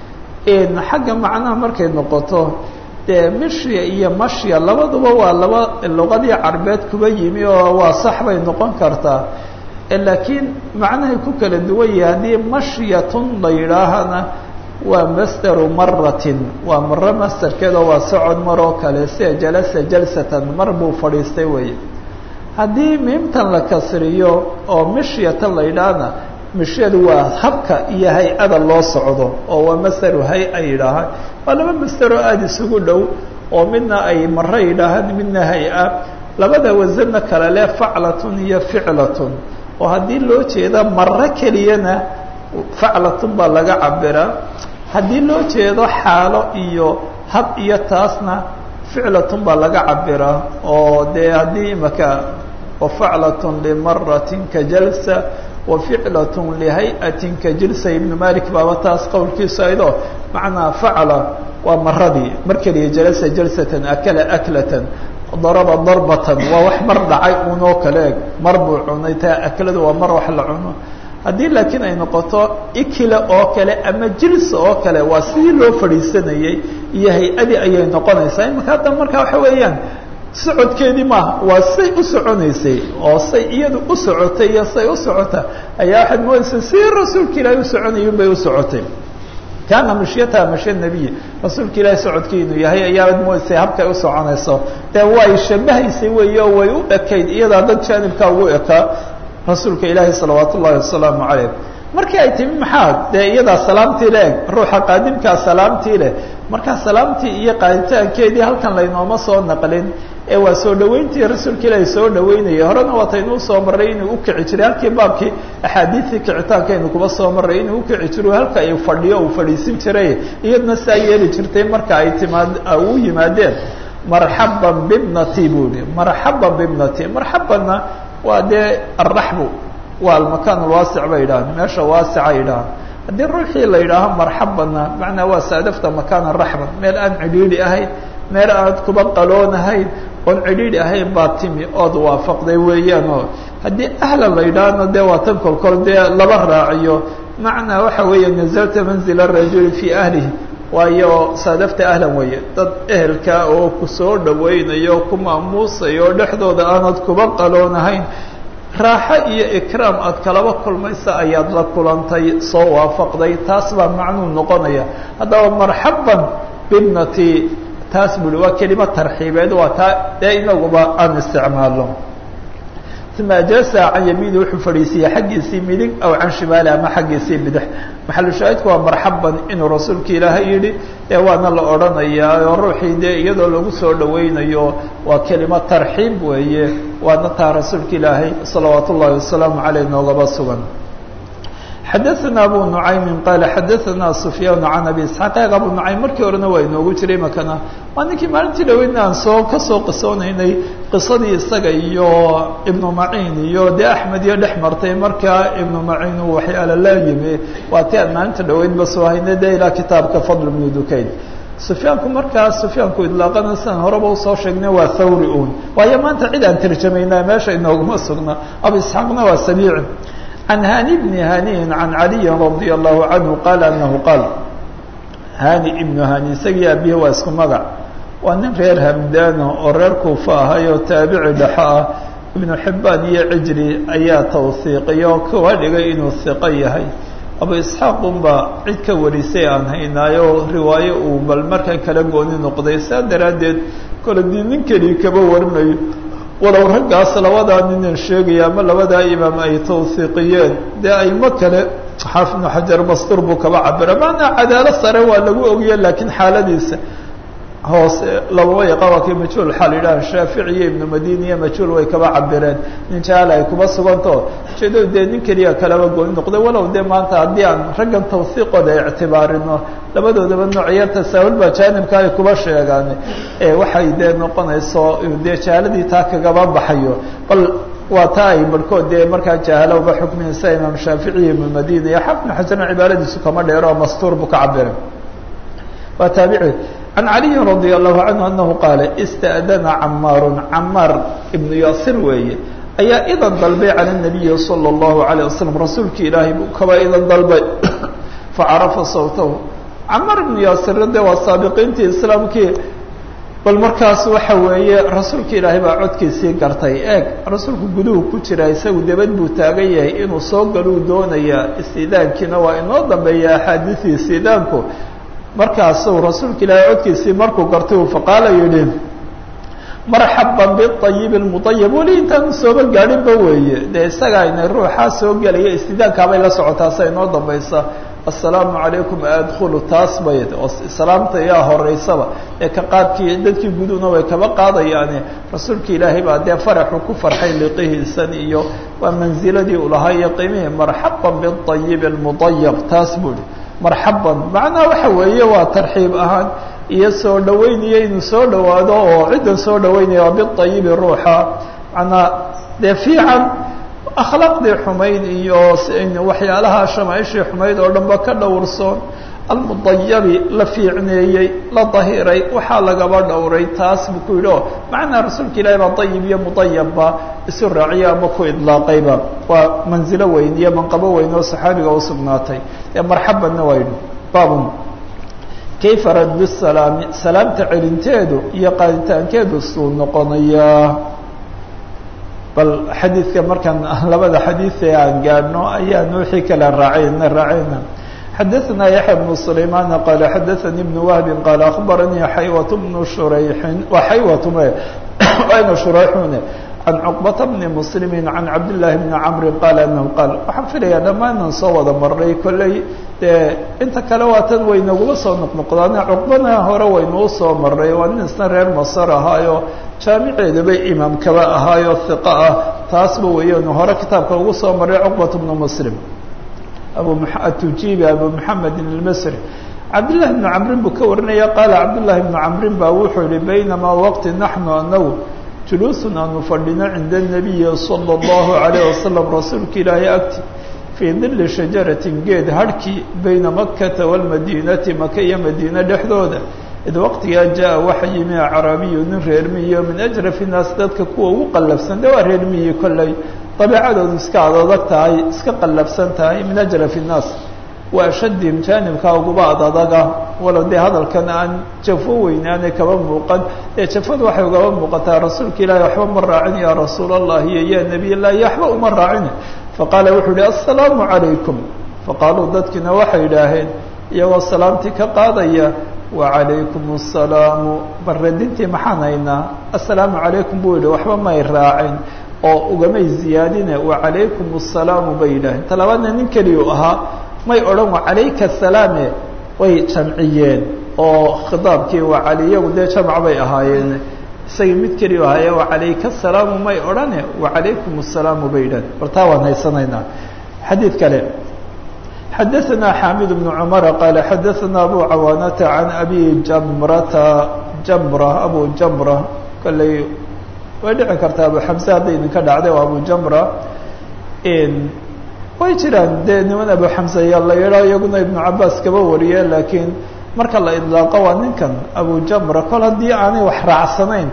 xagga macnaha markay noqoto dee mishya iyo mashya labaduba waa laba luqadii carbeed kuba yimi oo waa sax bay noqon kartaa laakiin macnahay ku kala duwan yahay haddii mashyatun la yidhaahana waa masdaru maratin waa maro masdarkeedoo waa socod maroo kale sida jalasa jalsatan mar buu fadhiistay weeye haddii miimtan la kasriyo oo mishyatan la yidhaahna mishyadu waa habka iyo hay-ada loo socdo oo waa masdaru hay-a yidhaahaan waa laba masdaroo aada isugu dhow oo midna ay maro yidhaahaan midna hay-a labada wasanna kale leh faclatun iyo ficlatun oo haddii loo jeeda maro keliyana faclatun baa laga cabiraa haddii loo jeedo xaalo iyo hab iyo taasna ficlatun baa laga cabiraa oo dee haddii imaka wafaclatun limaratin ka jalsa waficlatun lihay-atin ka jilsa ibnu malik baaba taas qowlkiisu aydo macnaa facla waa maradii mar keliya jalasa jalsatan akala aklatan daraba darbatan waa wax mar dhacay unoo kale eg mar buu cunay taa akladu waa mar wax la cuno haddii laakiin ay noqoto ikila oo kale ama jilsa oo kale waa sidii loo fadhiisanayey iyo hay-adii ayay noqonaysaa imaka hadda markaa waxa weeyaan socodkeedii maaha waa say u soconaysay oo say iyadu u socotay iyo say u socota ayaa waxaad moodaysaa si rasuulka ilaahay u soconayun bay u socotay kaana mashyataha mashya nebiy rasuulka ilaahay socodkii inuu yahay ayaad moodaysay habkay u soconayso dee way shabahaysay weeye oo way u ekayd iyadaa dad jaanibkaa ugu ekaa rasuulka ilaahi salawaat ullahi wasalaamu calayh markii ay timi maxaa dee iyadaa salaamtii le eg ruuxa qaadimkaa salaamtii leh markaa salaamtii iyo qaaditaankeedii halkan laynooma soo naqlin ee waa soo dhaweyntii rasuulka ilaahi soo dhaweynayay horena waataynuu soo marray inuu ukici jiray halkii baabkii axaadiidtii kicitaankaynu kuba soo marray inuu ukici jiro halka ay fadhiyo uu fadhiisin jiray iyadna saa yeeli jirtay marka ay timaad u yimaadeen marxaban bibnati buu ihi marxaban bibnati marxabanna waa dee alraxbu waa almakaan alwaasic bay yidhahaan meesha waasica yidhahaan haddii ruuxii la yidhaaho marxabanna macnaa waa saadafta makaana raxban meel aan cidhiidhi ahayn meel aad kuba qaloonahayn oon cidhiidhi ahayn baa timi ood waafaqday weeyaan oo haddii ahlan la yidhaahno dee waa tan kolkol dee laba raaciyo macnaa waxa weeye nazalta manzila rajuli fii ahlihi waayo saadafta ahlan weeye dad ehelka oo ku soo dhawaynayo ku maamuusayo oo dhexdooda aanad kuba qaloonahayn raaxo iyo ikraam aad kalaba kulmaysa ayaad la kulantay soo waafaqday taas baa macnuu noqonaya haddaba marxaban bibnati taas bui waa kelima tarxiibeed waa taa dee inaguba aan isticmaalno uma ajasa can yamiini wuxuu fadhiisiiyey xaggiisii midig aw can shimaali ama xaggiisii bidix maxalu shaahidku waa marxaban inuu rasuulka ilaahay yidhi dee waana la odhanayaa oo ruuxii dee iyadoo lagu soo dhawaynayo waa kelimo tarxiib weeye waana taa rasuulka ilaahay salawaat ullahi wasalaamu caleyh noogaba sugan xadaثna abu nucaymin qaala xadaثna sufyaan can abi isxaaq eeg abu nucaym markii horena waa inoogu jiray makana waa ninkii maalintii dhaweydna aan soo kasoo qisoonaynay qisadii isaga iyo ibnu maciin iyo dee axmed iyo dhex martay markaa ibnu maciin uu waxyaala la yimi waa ti aan maalinta dhaweydba soo haynay dee ilaa kitaabka fadl bnu dukayn sufyaanku markaas sufyaanku idlaaqana sidaan horeba usoo sheegnay waa thawri un waayo maanta cid aan tarjamaynaa meesha inooguma sugna abu isxaaqna waa sabiici can hani bni haniin can caliyin radia allahu canhu qaala anahu qaal hani ibnu hani isagii abihi waa isku magac waa nin reer hamdaano oo reer kuufa ahay oo taabici dhexo ah ibnu xibbaan iyo cijri ayaa tawhiiqiya oo kuwa dhigay inuu hiqo yahay abu isxaaq unba cid ka warisay aan haynaayo riwaayo uu bal markan kala gooni noqday saa daraaddeed kole dii nin keli kaba warinayo walow raggaas labadaa ninaan sheegaya ama labadaa imaam ay tawhiiqiyeen dee aymo kale xaafid ibnu xajar mastur buu kaba cabira maanaa cadaalo sare waa lagu ogiye laakiin xaaladiisa hoose lababa yaqa waa kii majhuul xaal yidhaha shaafici iyo ibnu madini iyo majhuul way kaba cabireen nin jaal ay kuba sugantao ujeedadu dee nin keliya kalaba gooni noqday walow dee maanta haddii aan raggan tawhiiqooda ictibaarino labadoodaba noocyo tasaahul baa jaanibka ay kuba sheegaan waxay dee noqonayso dee jahaaladii taa kagaba baxayo bal waa taa ay barhkood dee markaa jahala uba xukminaysa imaam shaafici iyo ibnu madini iyo xafid ibnu xajarna cibaaradiisu kama dheero oo mastuur buu ka cabira waa taabici can caliyin radia allahu canhu anahu qaala ista'dana camaaru camaar ibnu yaasir weeye ayaa idan dalbay cala nabiyi sala allahu alayh wasalam rasuulkii ilaahay buu kaba idan dalbay facarafa sawtahu camaar ibnu yaasirna dee waa saabiqiintii islaamkii bal markaas waxa weeye rasuulka ilaahay baa codkiisii gartay eeg rasuulku guduhu ku jira isagu debad buu taagan yahay inuu soo galuu doonayaa istidaankiina waa inoo dambeeya axaadiisii istidaanku markaasuu rasuulka ilaahay codkiisii markuu gartay uu faqaala yidhi marxaban biayibi lmuayab weli intaanu sooba gaadhinba weeye dee isagaa inay ruuxaa soo gelaya istidaankaabay la socotaa sa inoo dambaysa assalaamu calaykum adkhulu taas bay oo salaamta yaa horeysaba ee ka qaadkii dadkii guduna way kaba qaadayaane rasuulka ilaahay baa dee faraxu ku farxay liqihiisan iyo waa manziladii u lahaa iyo qiimihii marxaban biayibi lmuayab taas buuhi marxaban macnaha waxa weeye waa tarxiib ahaan iyo soo dhaweynaya inuu soo dhawaado oo ciddan soo dhaweynaya waa biayibi ruuxa manaa dee fiican akhlaaqdii xumayd iyo waxyaalaha shamaaishii xumayd oo dhan ba ka dhowrsoon almudayabi la fiicneeyey la dahiray waxaa lagaba dhowray taas buu ku yidhi o macnaa rasuulka ilaahi baa dayib iyo mudayabba isu raaciya ama ku idlaaqayba waa manzilo weyn iyo manqabo weyn oo saxaabiga u sugnaatay ee marxabanna waa yidhi baabun kayfa raddu salaami salaamta celinteedu iyo qaaditaankeedu suu noqonayaa bal xadiidka markaan labada xadiid ee aan gaadhno ayaan wixii kale raacayna raacayna xadaثna yaحya بن سlayman qala xadaثnي بن wهbi qala aخbaranii xaywة بن shurayxin wa xaywat ayna shurayxune can cqbata bni mslimi can cabdالlahi bni cmri qala anahu qaal waxaan filayaa dhammaanan soo wada maray kolley dee inta kale waa tan waynaguma soo noqnoqdaan cuqbana hore waynuu soo maray waa nin isna reer masar ahaayo jaamiceedaba imaam kaba ahaayo hiqa ah taasba weeyanu hore kitaabka ugu soo maray cuqbat bnu muslim abu atujibi abu muxamedin almasri cabdillahi bnu camrin buu ka warinaya qaala cabdullahi bnu camrin baa wuxuu yihi baynamaa waqti naxnu anagu juluusun aanu fadhino cinda nabiyi sala allahu alayh wasalam rasuulka ilaahay agti fii dili shajaratin geed harhkii bayna makkata waalmadiinati maka iyo madiine dhexdooda id waqtigaa jaa waxa yimi acraabiyu nin reer miyo min ajrafi naas dadka kuwa ugu qallafsan de waa reer miyi kolley dabeecadoodu iska adadag tahay iska qallafsan tahay min ajrafi nnaas wa ashadihim jaanibkaa uguba adadaga walow dee hadalkan aan jafo weynaanay kaba muuqan ee jafadu waxay ugaba muuqataa rasuulka ilaahi waxba ma raacin yaa rasuul allah iyo ya nebiy llahi waxba uma raacin faqaala wuxuu yihi assalaamu calaykum faqaaluu dadkiina waxay idhaaheen iyagoo salaamtii ka qaadaya wacalaykum assalaamu barradintii maxaan haynaa assalaamu calaykum buu yidhi waxba may raacin oo ugamay ziyaadine wacalaykum assalaamu bay yidhaaheen talabaadna nin keliyu ahaa may odhan wacalayka asalaame way jamciyeen oo khitaabkii wacali iyagu dee jamc bay ahaayeen isagii mid keliyu ahaaye wacalayka asalaamu may odhane wacalaykum assalaamu bay yidhaaheen bal taa waan haysanaynaa xadiid kale xadaثna xamid بن cmr qal xadaثna abu cawaanata can abi jamrata jamra abu jamra kolley way dhici kartaa abu xamse hadday idinka dhacday oo abu jamra way jiraan dee niman abu xamse ayaa la yidhaa iyaguna ibnu cabaas kaba wariye laakiin marka la idlaaqo waa ninkan abu jamra kol haddii aanay wax raacsanayn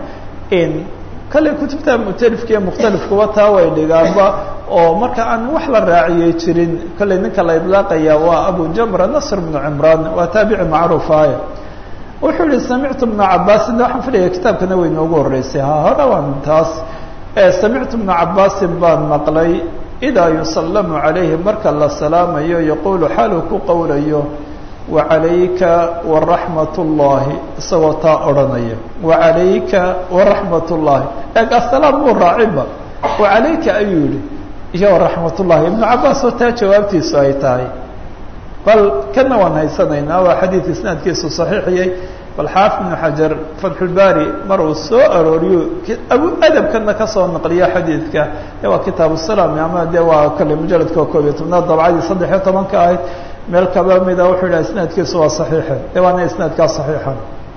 kale kutubta mutalifka iyo mukhtalifkuba taa way dhigaanba oo marka aan wax la raaciyey jirin kolley ninka la idlaaqaya waa abu jamra nasr bnu cimraan waa taabici macruufaaya wuxuu yihi samictu bna cabaasin waxaan filaya kitaabkana way noogu horeysay ha hore waan taas samictu bna cabaasin baan maqlay idaa yusallamu calayhi marka la salaamayo yaquulu xaaluu ku qowlayo wacalayka waraxmat ullaahi isagoo taa odhanaya wacalayka waraxmat ullaahi eeg asalaam muu raaciba wacalayka ayuu yihi iyo waraxmat ullahi ibnu cabaas oo taa jawaabtiisu ay tahay bal kana waan haysanaynaa waa xadiid isnaadkiisu saxiixiyey bal xaafid ibnu xajar fatxulbaari mar uu soo arooriyo abu adabkana kasoo naqliya xadiidka de waa kitaabu salaam ama de waa kale mujaladka koob iyo tobnaad dabcadii saddex iyo tobanka ahayd meel kaba mida wuxuu yidhaha isnaadkiisu waa saxiixe de waana isnaadkaa saxiixa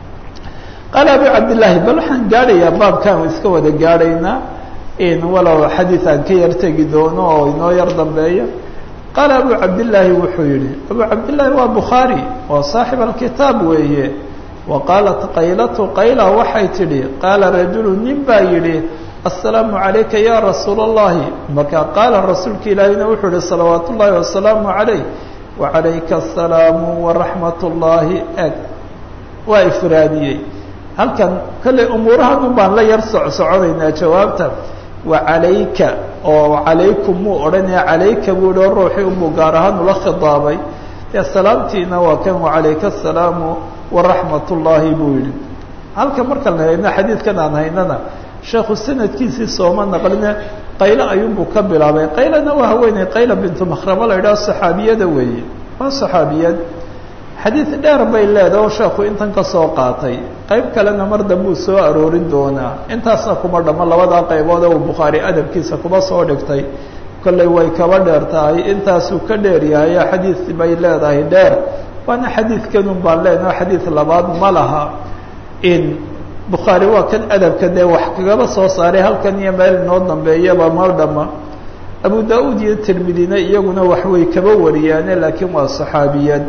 qaala abu cabdillaahi bal waxaan gaadhayaa baabkan iska wada gaadhaynaa in walow xadiid aan ka yar tegi doono oo inoo yar dambeeya qaala abu cabdillaahi wuxuu yihi abu cabdillaahi waa bukhaari waa saaxib alkitaab weeye wa qaalat qaylatu qayla waxay tidhi qaala rajulu nin baa yidhi assalaamu calayka ya rasuula allahi marka qaala rasuulka ilaahina wuxuu yihi salawaat ullaahi wasalaamu calayh wacalayka asalaamu waraxmat ullaahi eg waa ifraadiyey halkan kolley umuurahan un baan la yar socsoconaynaa jawaabta wacalayka oo calaykum muu odhanaya calayka buu yihi oo ruuxii unbuu gaar ahaan ula khidaabay dee salaamtiina waa kan wacalayka asalaamu waraxmat ullaahi buu yihi halka markaan hayno xadiidkan aan haynana sheekhu sanadkiisii sooma naqline qaylo ayuunbuu ka bilaabay qaylana waa haweeney qayla bintu makhramo la yidhaho saxaabiyada weeye waa saxaabiyad xadiid dheer bay leedaha oo sheekhu intan ka soo qaatay qayb kalena mar dambuu soo aroorin doonaa intaasna kuma dhammo labadaa qaybood uu bukhaari adabkiisa kuma soo dhigtay kolley way kaba dheer tahay intaasuu ka dheer yahay xadiid bay leedahay dheer waana xadiidkanun baan leenaha xadiid labaad ma laha in bukhaari waa kan adabka dee wax kagaba soo saaray halkan iyo meel inoo dambeeyaba mar dhama abu da-uud iyo tirmidina iyaguna waxway kaba wariyaane laakiin waa saxaabiyad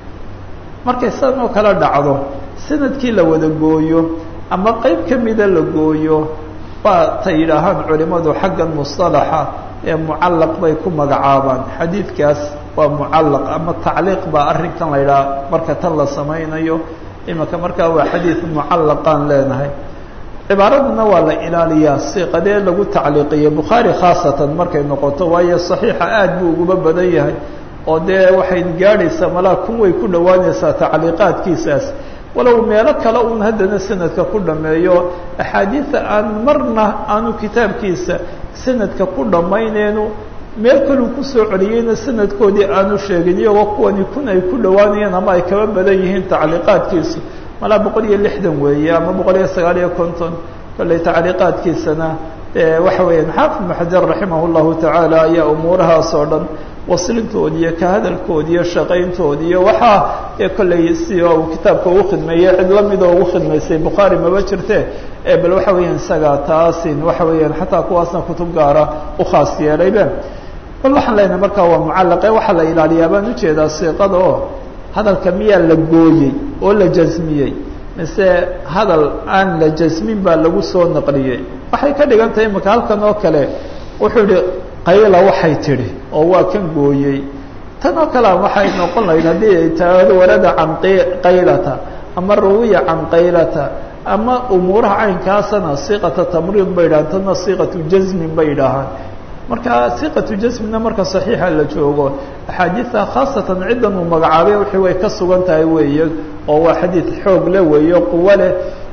markay sidan oo kale dhacdo sanadkii la wada gooyo ama qeyb ka mida la gooyo waa ta yidhaahaan culimadu xaggan musطalaxa ee mucallaq bay ku magacaabaan xadiidkaas waa mucallaq ama tacliiq baa arrinkan la yidhaha marka tan la samaynayo imika markaa waa xadiid mucallaqaan leenahay cibaaraduna waa la ilaaliyaa siiqadee lagu tacliiqiye bukhaari khaasatan markay noqoto waayo saxiixa aad buu uguba badan yahay oo dee waxay gaadhaysaa malaa kun way ku dhowaanaysaa tacliiqaadkiisaas walow meelo kale un haddana sanadka ku dhameeyo axaadiida aan marna aanu kitaabkiisa sanadka ku dhammayneenu meel kaluu kusoo celiyeyna sanadkoodii aanu sheegin iyagoo kuwani kun ay ku dhowaanayeen ama ay kaba badan yihiin tacliiqaadkiisu malaa boqol iyo lixdan weeye ama boqol iyo sagaal iyo konton kolley tacliiqaadkiisana waxa weeyaan xaafid ibnu xajar raximah llahu tacaala ayaa umuurahaas oo dhan waslintoodi iyo ka hadalkoodi iyo shaqayntoodi iyo waxaa ee kolley si uu kitaabka ugu khidmeeyey cid lamida ugu khidmaysay bukhaari maba jirte bal waxa weeyaan isaga taasin waxa weeyaan xataa kuwaasna kutub gaara u khaas yeelaybe bal waxaan leenahay markaa waa mucallaqe waxaa la ilaaliyaa baan ujeedaa siiqada oo hadalka miyaa la gooyey oo la jasmiyey mise hadal aan la jasmin baa lagu soo naqliyey waxay ka dhigan tahay imika halkan oo kale wuxuu yihi qayla waxay tidhi oo waa kan gooyey tan oo kale waxay noqon lahayd haddii ay taado warada can qaylata ama rawiya can qaylata ama umuuraha caynkaasana siiqata tamriid bay yidhahaan tanna siiqatu jasmin bay yidhaahaan marka siiqatu jasmina marka saxiixa la joogo axaadiida khaasatan ciddan uu magacaabay wixii way ka sugan tahay weeye oo waa xadiid xoog le weeye quwo leh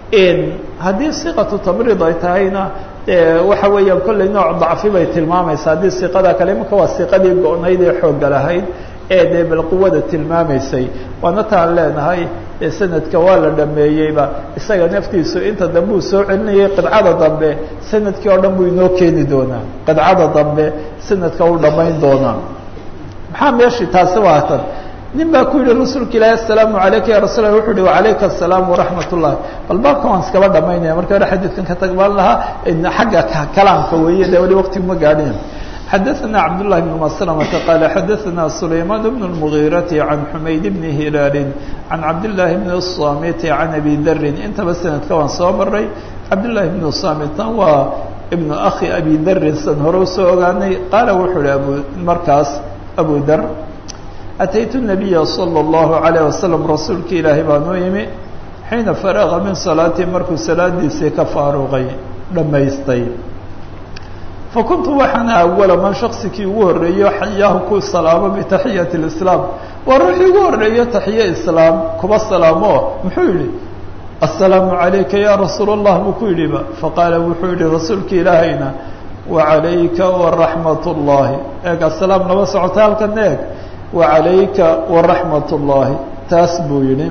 haddii siiqatu tamriid ay tahayna waxa weeyaan kolley nooc dacfi bay tilmaamaysa haddii siiqada kale imanka waa siiqadii go-nayd ee xoogga lahayd ee dee bal quwada tilmaamaysay waana taan leenahay sanadka waa la dhameeyeyba isaga naftiisu inta dambe uu soo celinayay qidcada dambe sanadkii oo dhan buu inoo keeni doonaa qidcada dambe sanadka u dhammayn doonaa maxaa meeshii taasi waa tan nin baa ku yihi rasuulka ilaahi asalaamu alayka ya rasul lah wuxu uhi wacalayka asalaam waraxmat ullahi bal baabkan waan iskaba dhamaynaya marka hore xadiidkan ka tagbaan lahaa xagga kalaamka weeye de wali waqtigu ma gaadhin xadaثna cabdالlahi بn mslmةa qala xadaثna sulayman bn الmغيrati can xumayd bni hilaali can cabdالlahi bn الsamiti can abi darin intaba sanadka waan soo maray cabdالlahi bn samitna waa ibn akhi abi darin san hore usoo ogaanay qaala wuxuu hi abu markaas abu dar ataytu الnabiya slى الlahu عalيه waslm rasuulka ilaahay baa noo yimi xiina faraga min salaatii markuu salaadiisii ka faaruqay dhammaystay fakuntu waxaana awala man shaksikii ugu horreeyo xayaahu ku salaamo bitaxiyati اlislaam waa ruuxii ugu horreeyo taxiye islaam kuba salaamo muxuu yihi assalaamu calayka ya rasuul allah buu ku yidhiba faqaala wuxuu yihi rasuulka ilaahayna wacalayka waraxmat اllahi eeg assalaam laba socota halkan eeg wacalayka waraxmat اllahi taas buu yihi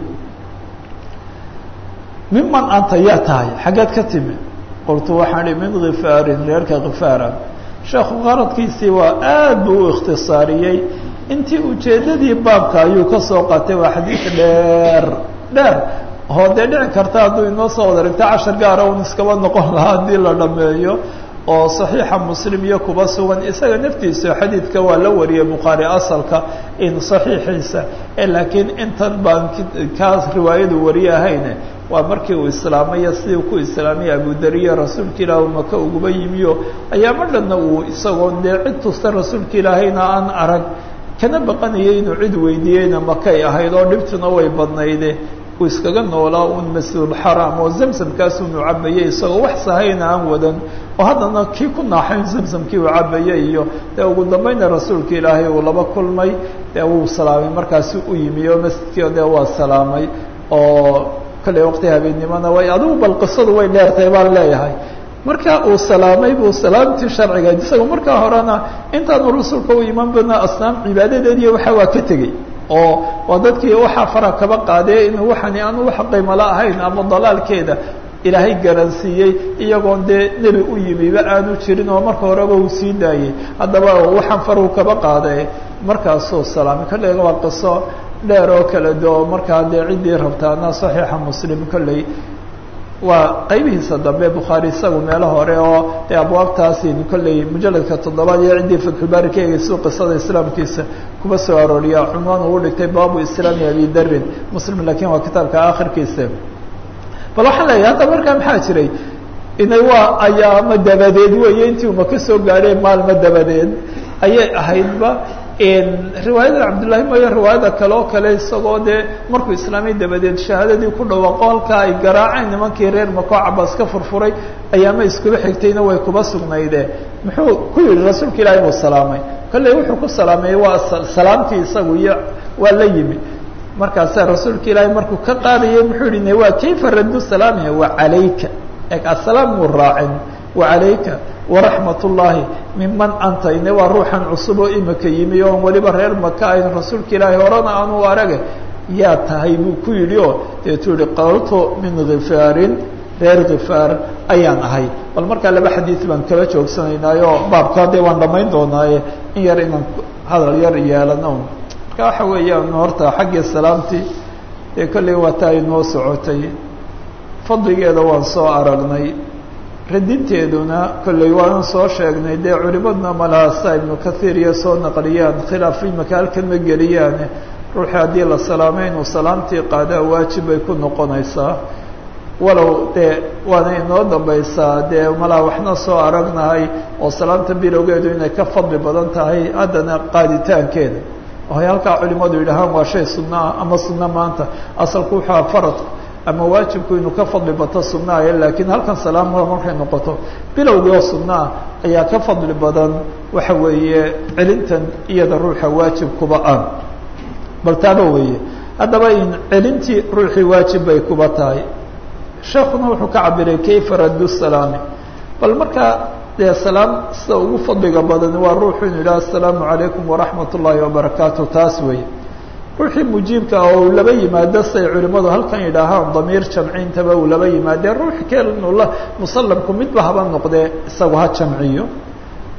miman anta yaa tahay xaggeed ka timi qultu waxaan ihi min khifaarin reerka khifaara sheekhu qaradkiisii waa aad buu u ikhtisaariyey intii ujeeddadii baabka ayuu ka soo qaatay waa xadiid dheer dheer oo dee dhici karta hadduu inoo soo wada dhigto cashar gaara un iskaba noqon lahaa haddii la dhameeyo oo saxiixa muslim iyo kuba sugan isaga naftiisa xadiidka waa la wariyay bukhaari asalka in saxiixiisa laakiin intan baan kaas riwaayadu wariye ahayne waa markii uu islaamaya sidii ku islaamaya abudariya rasuulka ilaah maka uguba yimiyo ayaama dhanna uu isagoo dee cid tusta rasuulka ilaahayna aan arag kana baqanayay inuu cid weydiiyeyna makay ahayd oo dhibtuna way badnayde uu iskaga noolaa un masjidulxaraam oo zamsamkaasunu cabayay isagoo wax sahayna aan wadan oo haddana kii ku naaxayn zamsamkii uu cabayay iyo dee ugu dambayna rasuulka ilaahay uu laba kulmay dee wuu salaamay markaasi u yimi oo masjidkii dee waa salaamay oo kolley waqti habeennimona way adigu bal qisadu way dheertay baan leeyahay marka uu salaamay buu salaamtii sharciga isagoo markaa horena intaanu rasuulka u iman badna asnaam cibaadadeediiyo waxa waa ka tegey oo waa dadkii waxaa fara kaba qaadee inuu waxani aanu wax qiimala ahayn ama dalaalkeeda ilaahay garansiiyey iyagoon dee nebi u yimiba aanu jirin oo marka horeba uu sii daayey haddaba waxaan faruu kaba qaade markaasuu salaamay kolley waa qiso dheer oo kala do markaa dee ciddii rabtaana saxiixa muslim kolley waa qaybihiisa dambe bukhaari isagu meelo hore oo dee abwaabtaasi kolley mujaladka toddobaad iyo ciddii fatxulbaari ka eegeysu qisada islaamkiisa kuba soo arooriya cunwaan uu dhigtay baabu islaami abi darin muslim laakiin waa kitaabka akhirkiisa bal waxaan leeyahay hadda markaa maxaa jiray inay waa ayaamo dabadeed weeye intii uma ka soo gaadheen maalmo dabadeed ayay ahaydba riwaayada cabdullaahi mooye riwaayada kale oo kale isagoo dee markuu islaamay dabadeed shahaadadii ku dhawaaqo halkaa ay garaaceen nimankii reer makoo cabaas ka furfuray ayaama iskuba xigtayna way kuba sugnayde muxuu ku yihi rasuulka ilaahay buu salaamay kolley wuxuu ku salaameeyey waa salaamtii isagu iyo waa la yimi markaasaa rasuulka ilaahay markuu ka qaadayay muxuu yihi waa kayfa raddu salaamihi wa calayka eg asalaam muu raacin wacalayka waraxmat ullaahi miman anta ine waa ruuxan cusub oo imika yimi oon weliba reer maka ayn rasuulka ilaahay horena aanu arage yaa tahay buu ku yidhi oo deetuu yihi qaltu min khifaarin reer khifaar ayaan ahay bal markaa laba xadiid baan kala joogsanaynaayo baabka dee waan dhammayn doonaaye in yar inaan hadal yar yeelano marka waxa weeyaan horta xaggii salaamtii dee kolley waa taa inoo socotay fadligeeda waan soo aragnay radinteeduna kolley waanu soo sheegnay dee culimadna malaasa ibnu kathiir iyo soo naqliyaan khilaaf imaka halkan ma geliyaane ruuxii haddii la salaamay inuu salaamtii qaadaa waajib bay ku noqonaysaa walow dee waana inoo dambaysaa dee malaa waxna soo aragnahay oo salaamta bilowgeedu inay ka fadli badan tahay haddana qaaditaankeeda ohay halkaa culimadu yidhahaan waa shay sunnaah ama sunno maanta asalku wuxua faradku ama waajibku inuu ka fadli bato sunnaaya laakiin halkan salaamada markay noqoto bilowgii oo sunnaah ayaa ka fadli badan waxa weeye celintan iyada ruuxa waajibkuba ah bal taaba weeye haddaba in celintii ruuxii waajib bay kuba tahay sheekuna wuxuu ka cabiray kayfa raddu salaami bal markaa dee salaam sida ugu fadliga badan waa ruuxu inu yidhaha asalaamu calaykum waraxmat ullaahi wabarakaatu taas weeye ruuxii mujiibka oo uu laba yimaado say culimmadu halkan yidhaahaan damiir jamcintaba uu laba yimaadee ruux kelnula musallamku midba haba noqdee isagu ha jamciyo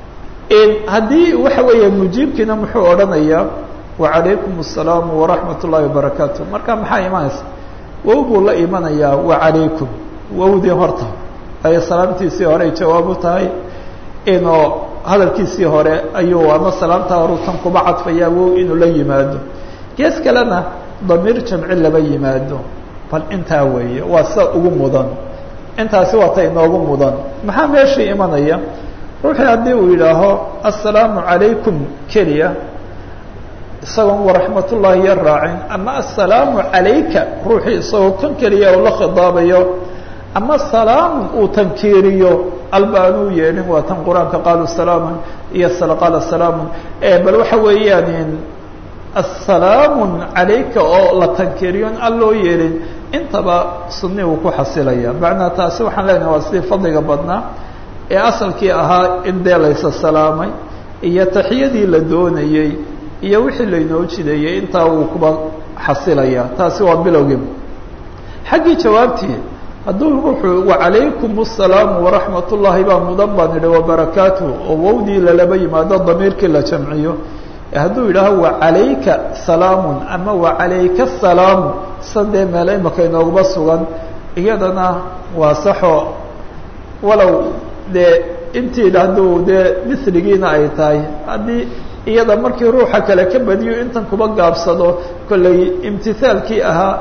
haddii waxa weeye mujiibkiina muxuu odhanayaa wacalaykum الsalaamu waraxmat ullahi wabarakaatu marka maxaa imanaysa wow buu la imanayaa wacalaykum wowdii horta ay salaamtiisii hore ay jawaab u tahay inuu hadalkiisii hore ayuu ama salaamtaa horu tan kuba cadfayaa wow inuu la yimaado gees kalena damiir jamci laba yimaado bal intaa weeye waa sida ugu mudan intaasi waa ta inoogu mudan maxaa meeshii imanaya ruuxii haddii uu yidhaaho assalaamu calaykum keliya isagoon waraxmat ullaahi ya raacin ama assalaamu calayka ruuxii isagoo kan keliya uu la khidaabayo ama salaamun uu tankiiriyo alba aanuu yeelin waa tan qur-aanka qaalu salaaman iyo qaala salaamun bal waxa weeyaan assalaamun calayka oo la tankiiriyon an loo yeelin intaba sunni uu ku xasilaya macnaa taasi waxaan leenahay waa sidii fadliga badnaa ee asalkii ahaa in dee laysa salaamay iyo taxiyadii la doonayey iyo wixii laynoo jideeyey intaa wuu kuba xasilaya taasi waa bilowgii xaggii jawaabtii hadduu ruuxu wacalaykum الsalaamu waraxmat ullaahi baa mudan baan idhi wabarakaatu oo wowdii lalaba yimaado damiirkii la jamciyo hadduu yidhaaho wacalayka salaamun ama wacalayka salaamu sadee meele imaka inoogaba sugan iyadana waa saxo walow dee intii hadduu dee misligiina ay tahay haddii iyada markii ruuxa kale ka badiyo intan kuba gaabsado kollay imtihaalkii ahaa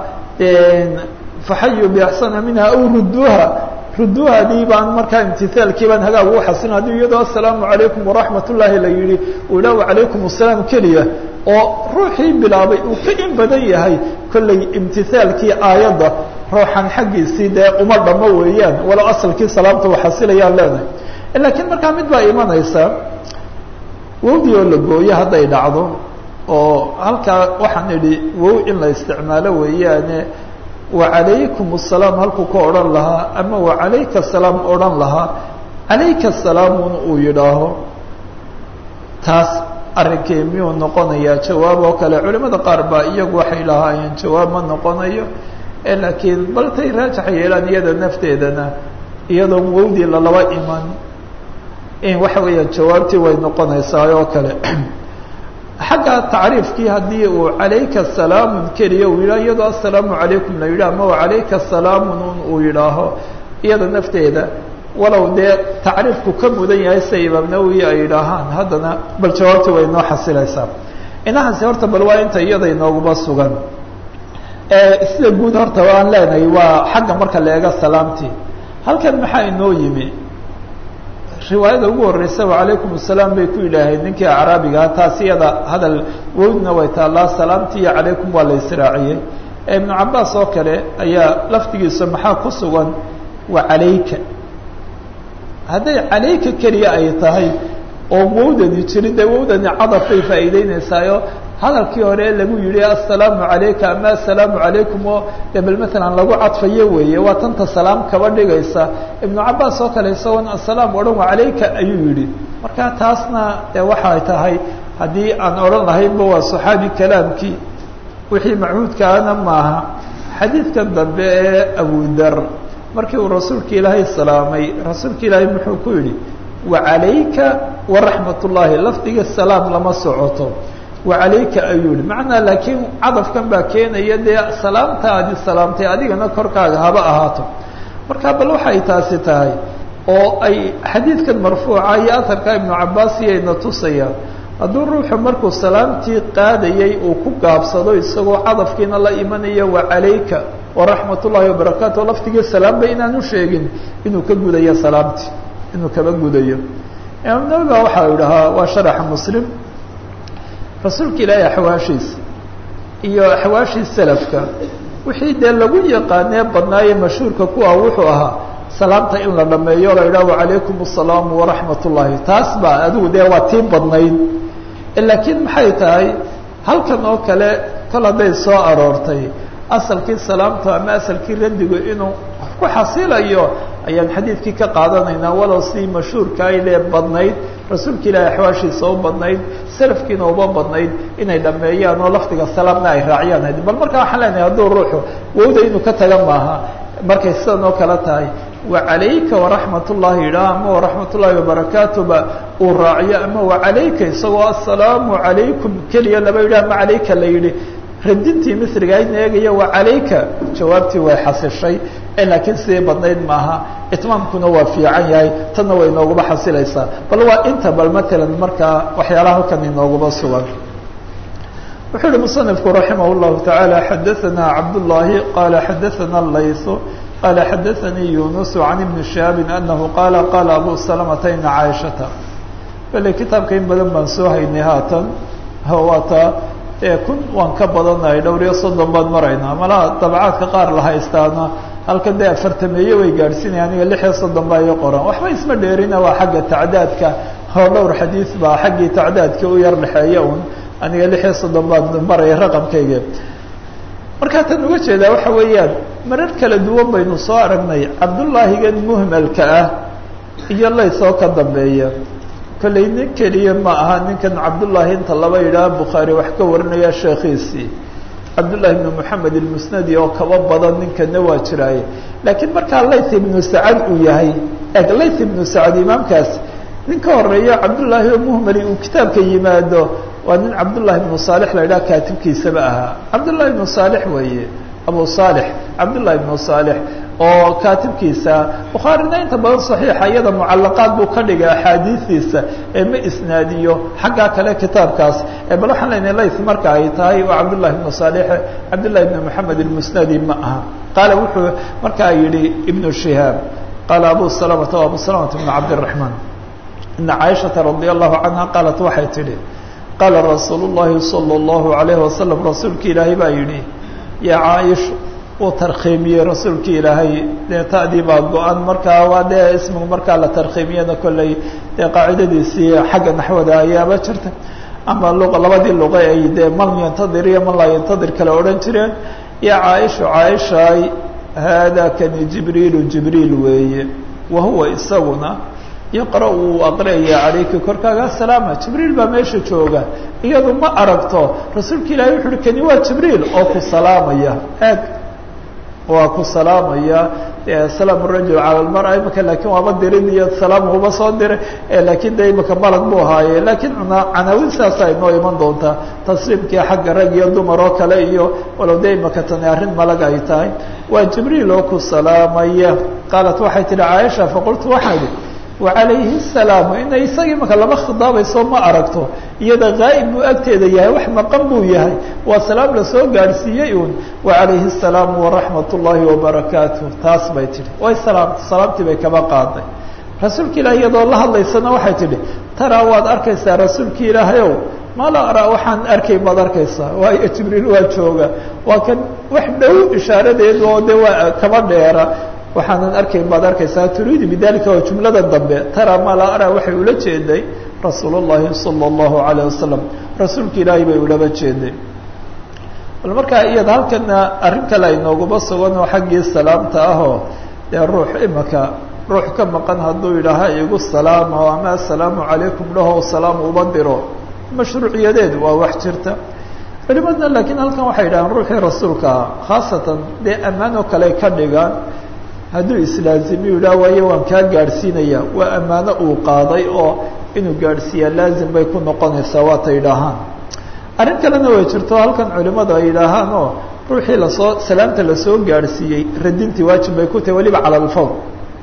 faxayu biaxsana minha aw ruduuha ruduuhadii baan markaa imtihaalkii baan hagaag ugu xasilin haddii iyadoo assalaamu calaykum waraxmat ullaahi la yihi uu yidhah wacalaykum asalaam keliya oo ruuxii bilaabay uu ka in badan yahay kollay imtihaalkii aayadda ruuxan xaggiisii dee uma dhamo weeyaan walow asalkii salaamta u xasilayaan leenahay laakiin markaa mid baa imanaysa wowdii oo la gooyo hadday dhacdo oo halkaa waxaan idhi wow in la isticmaalo weeyaane wacalaykum asalaam halkuu ka odhan lahaa ama wacalayka asalaam odhan lahaa calayka asalaamun uu yidhaaho taas arrinkii miyuu noqonayaa jawaab oo kale culimada qaar baa iyagu waxay lahaayeen jawaab ma noqonayo laakiin baltay raajaxa yeelaan iyada nafteedana iyadoon wowdii lalaba iman in waxa weeyaan jawaabtii way noqonaysaa oo kale xagga tacriifkii haddii uu calayka salaamun keliya uu yidhaho iyadoo assalaamu calaykum la yidhaho ama calayka salaamun uu yidhaaho iyada nafteeda walow dee tacriifku ka mudan yahay sida imaam nawowi ay yidhaahaan haddana bal jawaabtii way noo xasilaysaa inahaasi horta bal waa inta iyada inooguma sugan sida guud horta aan leenahay waa xagga marka la eega salaamtii halkan maxaa inoo yimi riwaayada ugu horeysa wacalaykum asalaam bay ku yidhaaheen ninkii acraabigaha taas iyada hadal wowdna way taallaa salaamtii iyo calaykum waa la israaciyey ibnu cabaas oo kale ayaa laftigiisa maxaa ku sugan wa calayka hadday calayka keliya ay tahay oo wowdani jirin dee wowdani cadafbay faa'iideyneysaayo hadalkii hore lagu yihi assalaamu calayka ama assalaamu calaykum oo de bal maalan lagu cadfayo weeye waa tanta salaam kaba dhigaysa ibnu cabaas oo kale isagoon assalaam odhan wa calayka ayuu yihi marka taasna de waxay tahay haddii aan odhan lahaynba waa saxaabi kalaamkii wixii machuudkaana maaha xadiidkan dambe ee abudar markii uu rasuulka ilaahay salaamay rasuulka ilaahay muxuu ku yidhi wacalayka waraxmat ullaahi lafdiga salaam lama socoto wacalayka ayuu yihi macnaa laakiin cadafkan baa keenaya dee salaamtaadi salaamtay adigana korkaaga haba ahaato marka bal waxay taasi tahay oo ay xadiidkan marfuuca iyo aharka ibnu cabaas iyayna tusayaan hadduu ruuxu markuu salaamtii qaadayay uu ku gaabsado isagoo cadafkiina la imanaya wacalayka waraxmat ullaahi wabarakaatu lafdigii salaamba inaanu sheegin inuu ka gudayo salaamtii inuu kaba gudayo imaam nawi ba waxaa idhahaa waa sharaxa muslim rasuulka ilaahay axwaashiisa iyo axwaashii salafka wixii dee lagu yaqaanee badnaaye mashhuurka kuwa wuxuu ahaa salaamta in la dhameeyo la yidhaha wacalaykum asalaamu waraxmat ullaahi taas baa adigu dee waa tii badnayd laakiin maxay tahay halkan oo kale kol hadday soo aroortay asalkii salaamta ama asalkii randigu inuu ku xasilayo ayaan xadiidkii ka qaadanaynaa walow sidii mashhuurka aylee badnayd rasuulka ilaahay axwaashiisa u badnayd salafkiina uba badnayd inay dhameeyaan oo lafdiga salaamna ay raaciyaan bal markaa waxaan leenahay hadduu ruuxu wowda inuu ka taga maaha markay sidan oo kale tahay wacalayka waraxmat ullahi idhaah ama waraxmat ullahi wabarakaatuba uu raaciyo ama wacalayka isagoo assalaamu calaykum keliya laba yidhah ama calayka la yidhi radintii misriga aydna eegaya wacalayka jawaabtii way xasishay laakiin sidii badnayd maaha itmaamkuna waa fiican yahay tanna way inooguba xasilaysaa bal waa inta bal matalan markaa waxyaalaha halkan inooguba sugan wuxuu uhi musanifku raximah llahu tacaala xadaanaa cabdullaahi qaala xadaana laysu qaala xadaanii yunusu can ibni shihaabin anahu qaala qaala abu salamata ina caaishata bale kitaabka in badan baan soo haynay haatan waata kun waan ka badanahay dhowr iyo soddon baan maraynaa malaha dabcaadka qaar la haystaana halkan dee afartameeye way gaadhsiinaya aniga lix iyo soddon baa ii qoran waxba isma dheerina waa xagga tacdaadka oo dhowr xadiis baa xaggii tacdaadka u yar dhexeeya un aniga lix iyo soddon baan maraya raqamkayga markaa tan uga jeedaa waxa weeyaan marar kala duwan baynu soo aragnay cabdullaahigan muhmalka ah iyo laysoo ka dambeeya kollay nin keliya ma aha ninkan cabdullaahi inta laba yidhaah bukhaari wax ka warinaya sheekhiisii cabdullahi ibnu moxamed ilmusnadi oo kaba badan ninkana waa jiraaye laakiin markaa layth ibnu sacad uu yahay eg layth ibnu sacad imaamkaas nin ka horeeyo cabdullaahi oo muhmali uu kitaabka yimaado waa nin cabdullahi ibnu saalix la yidhaha kaatibkiisaba ahaa cabdullahi ibnu saalix weeye abu saalix cabdullahi ibnu saalix oo kaatibkiisa bukhaarina inta badan saxiixa iyada mucalaqaad buu ka dhigay axaadiistiisa ee ma isnaadiyo xaggaa kale kitaabkaas bal waxaan leynahay layth marka ay tahay waa cabdullahi ibnu saalix cabdullahi ibnu moxamed ilmusnadi ma aha qaala wuxuu markaa yidhi ibnu shihaab qaala abu salamata o abu salamata ibnu cabdiraxmaan ina caaishata radia allahu canha qaalat waxay tidhi qaala rasuulu llahi sala allahu alayhi wasalam rasuulka ilaahay baa yidhi yaa caaisha uu tarkhiimiyey rasuulki ilaahay dee ta'dii baa go-an markaa waa dee ismigu markaa la tarkhiimiyana kolley dee qaacidadiisii xagga naxwada ayaaba jirta ama luqa labadii luqa ay dee man yantadir iyo man laa yantadir kale odhan jireen ya caaisha caaishaay haadaa kani jibriilu jibriil weeye wa huwa isaguna yaqra uu aqriyaya calayki korkaaga asalaama jibriil baa meesha jooga iyadu ma aragto rasuulka ilahay wuxu uhi kani waa jibriil oo ku salaamaya eeg waa ku salaamaya salaam rajul cala lmara imaka lakin waaba dirin iyo salaam uba soo diray lakin de imaka malag buu ahaaye lakin canaawin saasa inoo iman doontaa tasliimkii xagga rag iyo dumar oo kale iyo walow de imaka tani arrin malag ay tahay waa jibriil oo ku salaamaya qaalat waxay tihi caaisha faqultu waxaa idhi wacalayhi الsalaamu inay isagii maka lama khidaabayso ma aragto iyada gaa'ib buu agteeda yahay wax maqan buu yahay waa salaam lasoo gaadhsiiyey un wacalayhi الsalaamu waraxmat ullaahi wabarakaatuh taas bay tihi way salaamta salaamtii bay kaba qaaday rasuulka ilaah iyadoo la hadlaysana waxay tidhi taraa waad arkaysaa rasuulki ilaahayow ma la araa waxaan arkay baad arkaysaa waayo jibriil waa jooga waa kan wax dhow ishaaradeed oo de waa kaba dheera waxaanan arkayn baad arkaysaa turiidu bidalika waa jumlada dambe tara ma la ara waxay ula jeeday rasuul اllahi salى اllahu alayه wasalam rasuulka ilaahay bay ulaba jeeday bal markaa iyada halkana arrin kale ay nooguma sugan oo xaggii salaamta ahoo dee ruux imaka ruux ka maqan hadduu yidhaaha igu salaamo ama assalaamu calaykum dhaho salaam uba diro mashruuciyadeed waa wax jirta culimadna laakiin halkan waxay yidhahaan ruuxii rasuulka ah khaasatan dee ammaan oo kale ka dhigaan hadduu islaazimiyu yidhaha waayo waan kaa gaadhsiinaya waa ammaano uu qaaday oo inuu gaadhsiiyaa laazim bay ku noqonaysaa waata yidhaahaan arrin kalena way jirto halkan culimadu ay yidhaahaan oo ruuxii lasoo salaamta lasoo gaadhsiiyey radintii waajib bay ku tahay waliba cala alfawr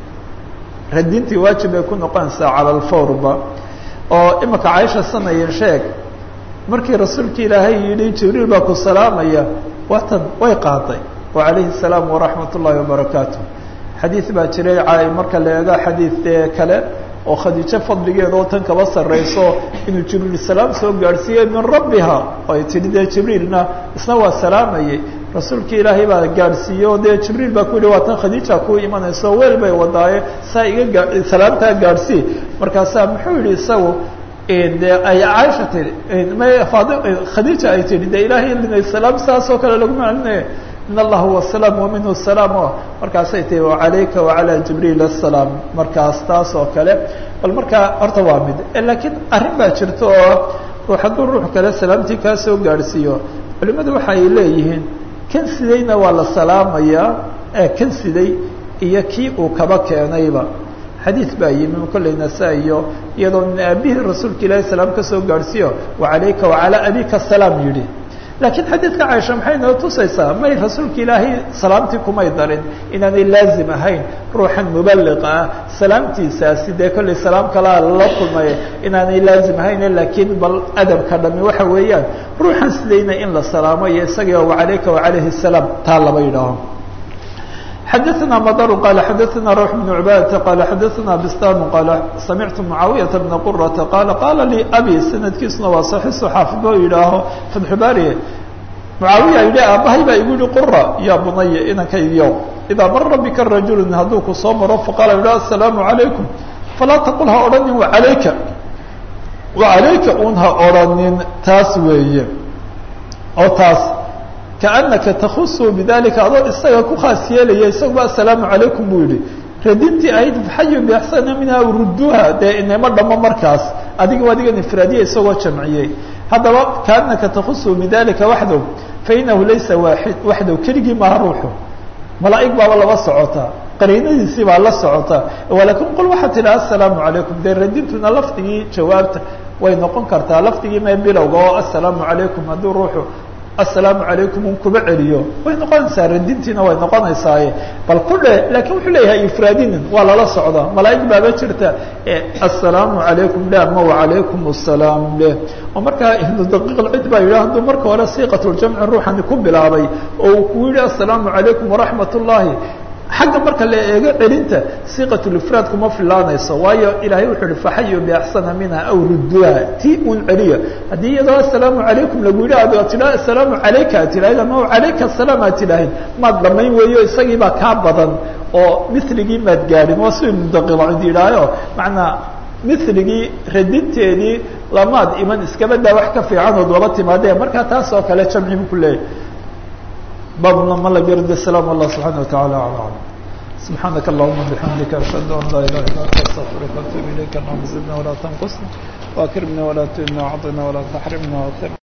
radintii waajib bay ku noqonaysaa cala alfawrba oo imika caaisha sanaya sheeg markii rasuulka ilaahay yidhi jibriil baa ku salaamaya watan way qaaday wacalayhi الsalaam waraxmat ullahi wabarakaatu xadiid baa jiray marka la eego xadiidee kale oo khadiijo fadligeeda oo tan kaba sarrayso inuu jibriil salaam soo gaadhsiiyey min rabbiha ay tidhi dee jibriilna isna waa salaamayay rasuulka ilaahay baa gaadhsiiyey oo dee jibriil baa ku yihi waa tan khadiija kuu imanayso weel bay wadaaye saa iga gaa salaamtaa gaadhsii markaasaa muxuu yihi isagu de ay caaisha tihi mad khadiija ay tihi de ilaahay linay salaam saas oo kale lagu maclinaya in allah huwa salaam wa minhu salaam o markaasay tihi wacalayka wacalaa jibriil asalaam markaas taas oo kale bal markaa horta waa mid laakiin arrin baa jirta oo ruux hadduu ruux kale salaamtii kaa soo gaadhsiiyo culimadu waxa ay leeyihiin kan sidayna waa la salaamayaa kan siday iyo kii uu kaba keenayba xadiid baa yimi kolley nasaa iyo iyadoo min aabihii rasuulka ilaahi salaam ka soo gaadhsiiyo wacalayka wacalaa abika salaam yidhi laakiin xadiidka caaisha maxay noo tusaysaa may rasuulka ilaahay salaamtii kumay darin inaanay laazim ahayn ruuxan mubaliqa ah salaamtiisaasi dee kolley salaam kalaa la kulmay inaanay laazim ahayn laakiin bal adabka dhami waxa weeyaan ruuxan sidayna in la salaamo iyo isagio wacalayka wacalayhi salaam taa laba yidhaaho xadaثna mdr qال xadaثna rوح بن عباadة qال xadaثna bstam qال samictu معaawiyaة بna qرةa qال qala lii abي sanadkiisuna waa صaxiiص xaafid oo yidhaaho fatxubaariye mucaawiya yidhi aabahay baa igu yihi qura ya bunaya inankaygiyo idaa mara bika rajul hadduu ku soo maro faqala yidhi aلsalaamu عalaykum falaa taqul ha odhanin alayka alayka un ha odhanin taas weeye oo taas kaanaka takusu bidalika adoo isaga ku khaas yeelaya isaguba asalaamu calaykum buu yihi radintii ahayd faxayu biaxsana minha ruduha dee inama dhamo markaas adiga adigan ifraadiya isagoo jamciyey haddaba kaanaka takusu bidalika waxdow fainahu laysa waaid waxdow keligii maha ruuxu malaa'ig baaba laba socota qariinadiisii baa la socota walakin qul waxaa tidhi asalaamu calaykum dee radintuna lafdigii jawaabta way noqon kartaa lafdigii mee bilowga oo asalaamu calaykum hadduu ruuxu asalaamu calaykum un kuba celiyo way noqonaysaa radintiina way noqonaysaaye bal ku dhe lakin wuxuu leeyahay ifraadinin waa lala socdaa malaa'ig baaba jirta asalaamu calaykum le ama wacalaykum asalaam leh oo markaa ibnu daqiiq alcid baa yidhi hadduu marka hore siiqatuljamci ruuxani ku bilaabay oo uu ku yihi asalaamu calaykum waraxmat ullaahi xagga marka la eego celinta siiqatulifraad kuma filaanayso waayo ilaahay wuxuu ihi faxayu biaxsana minha aw rudduha ti un celiya haddii iyadoo asalaamu calaykum lagu yidhi ad tidhaa asalaamu calayka ad tidhaahid ama calayka asalaam aad tidhaahid maad dhamayn weeyo isagii baa kaa badan oo miligii maad gaadhin waa si ibnu daqiilcid yidhaayo macnaa miligii radinteedii lamaad iman iskabadaa wax ka fiicanood laba timaadee markaa taas oo kale jamci bu ku leeyahy babna ma la garda salam allah subxana wataعala alى alam subxaanaka allahuma bixamdika ashhadu an laa ilaha illa anta astaqfiruka atub ilayka allahuma zidna walaa tanqusna wakrimna walaa tuhina wacdina walaa taxrimna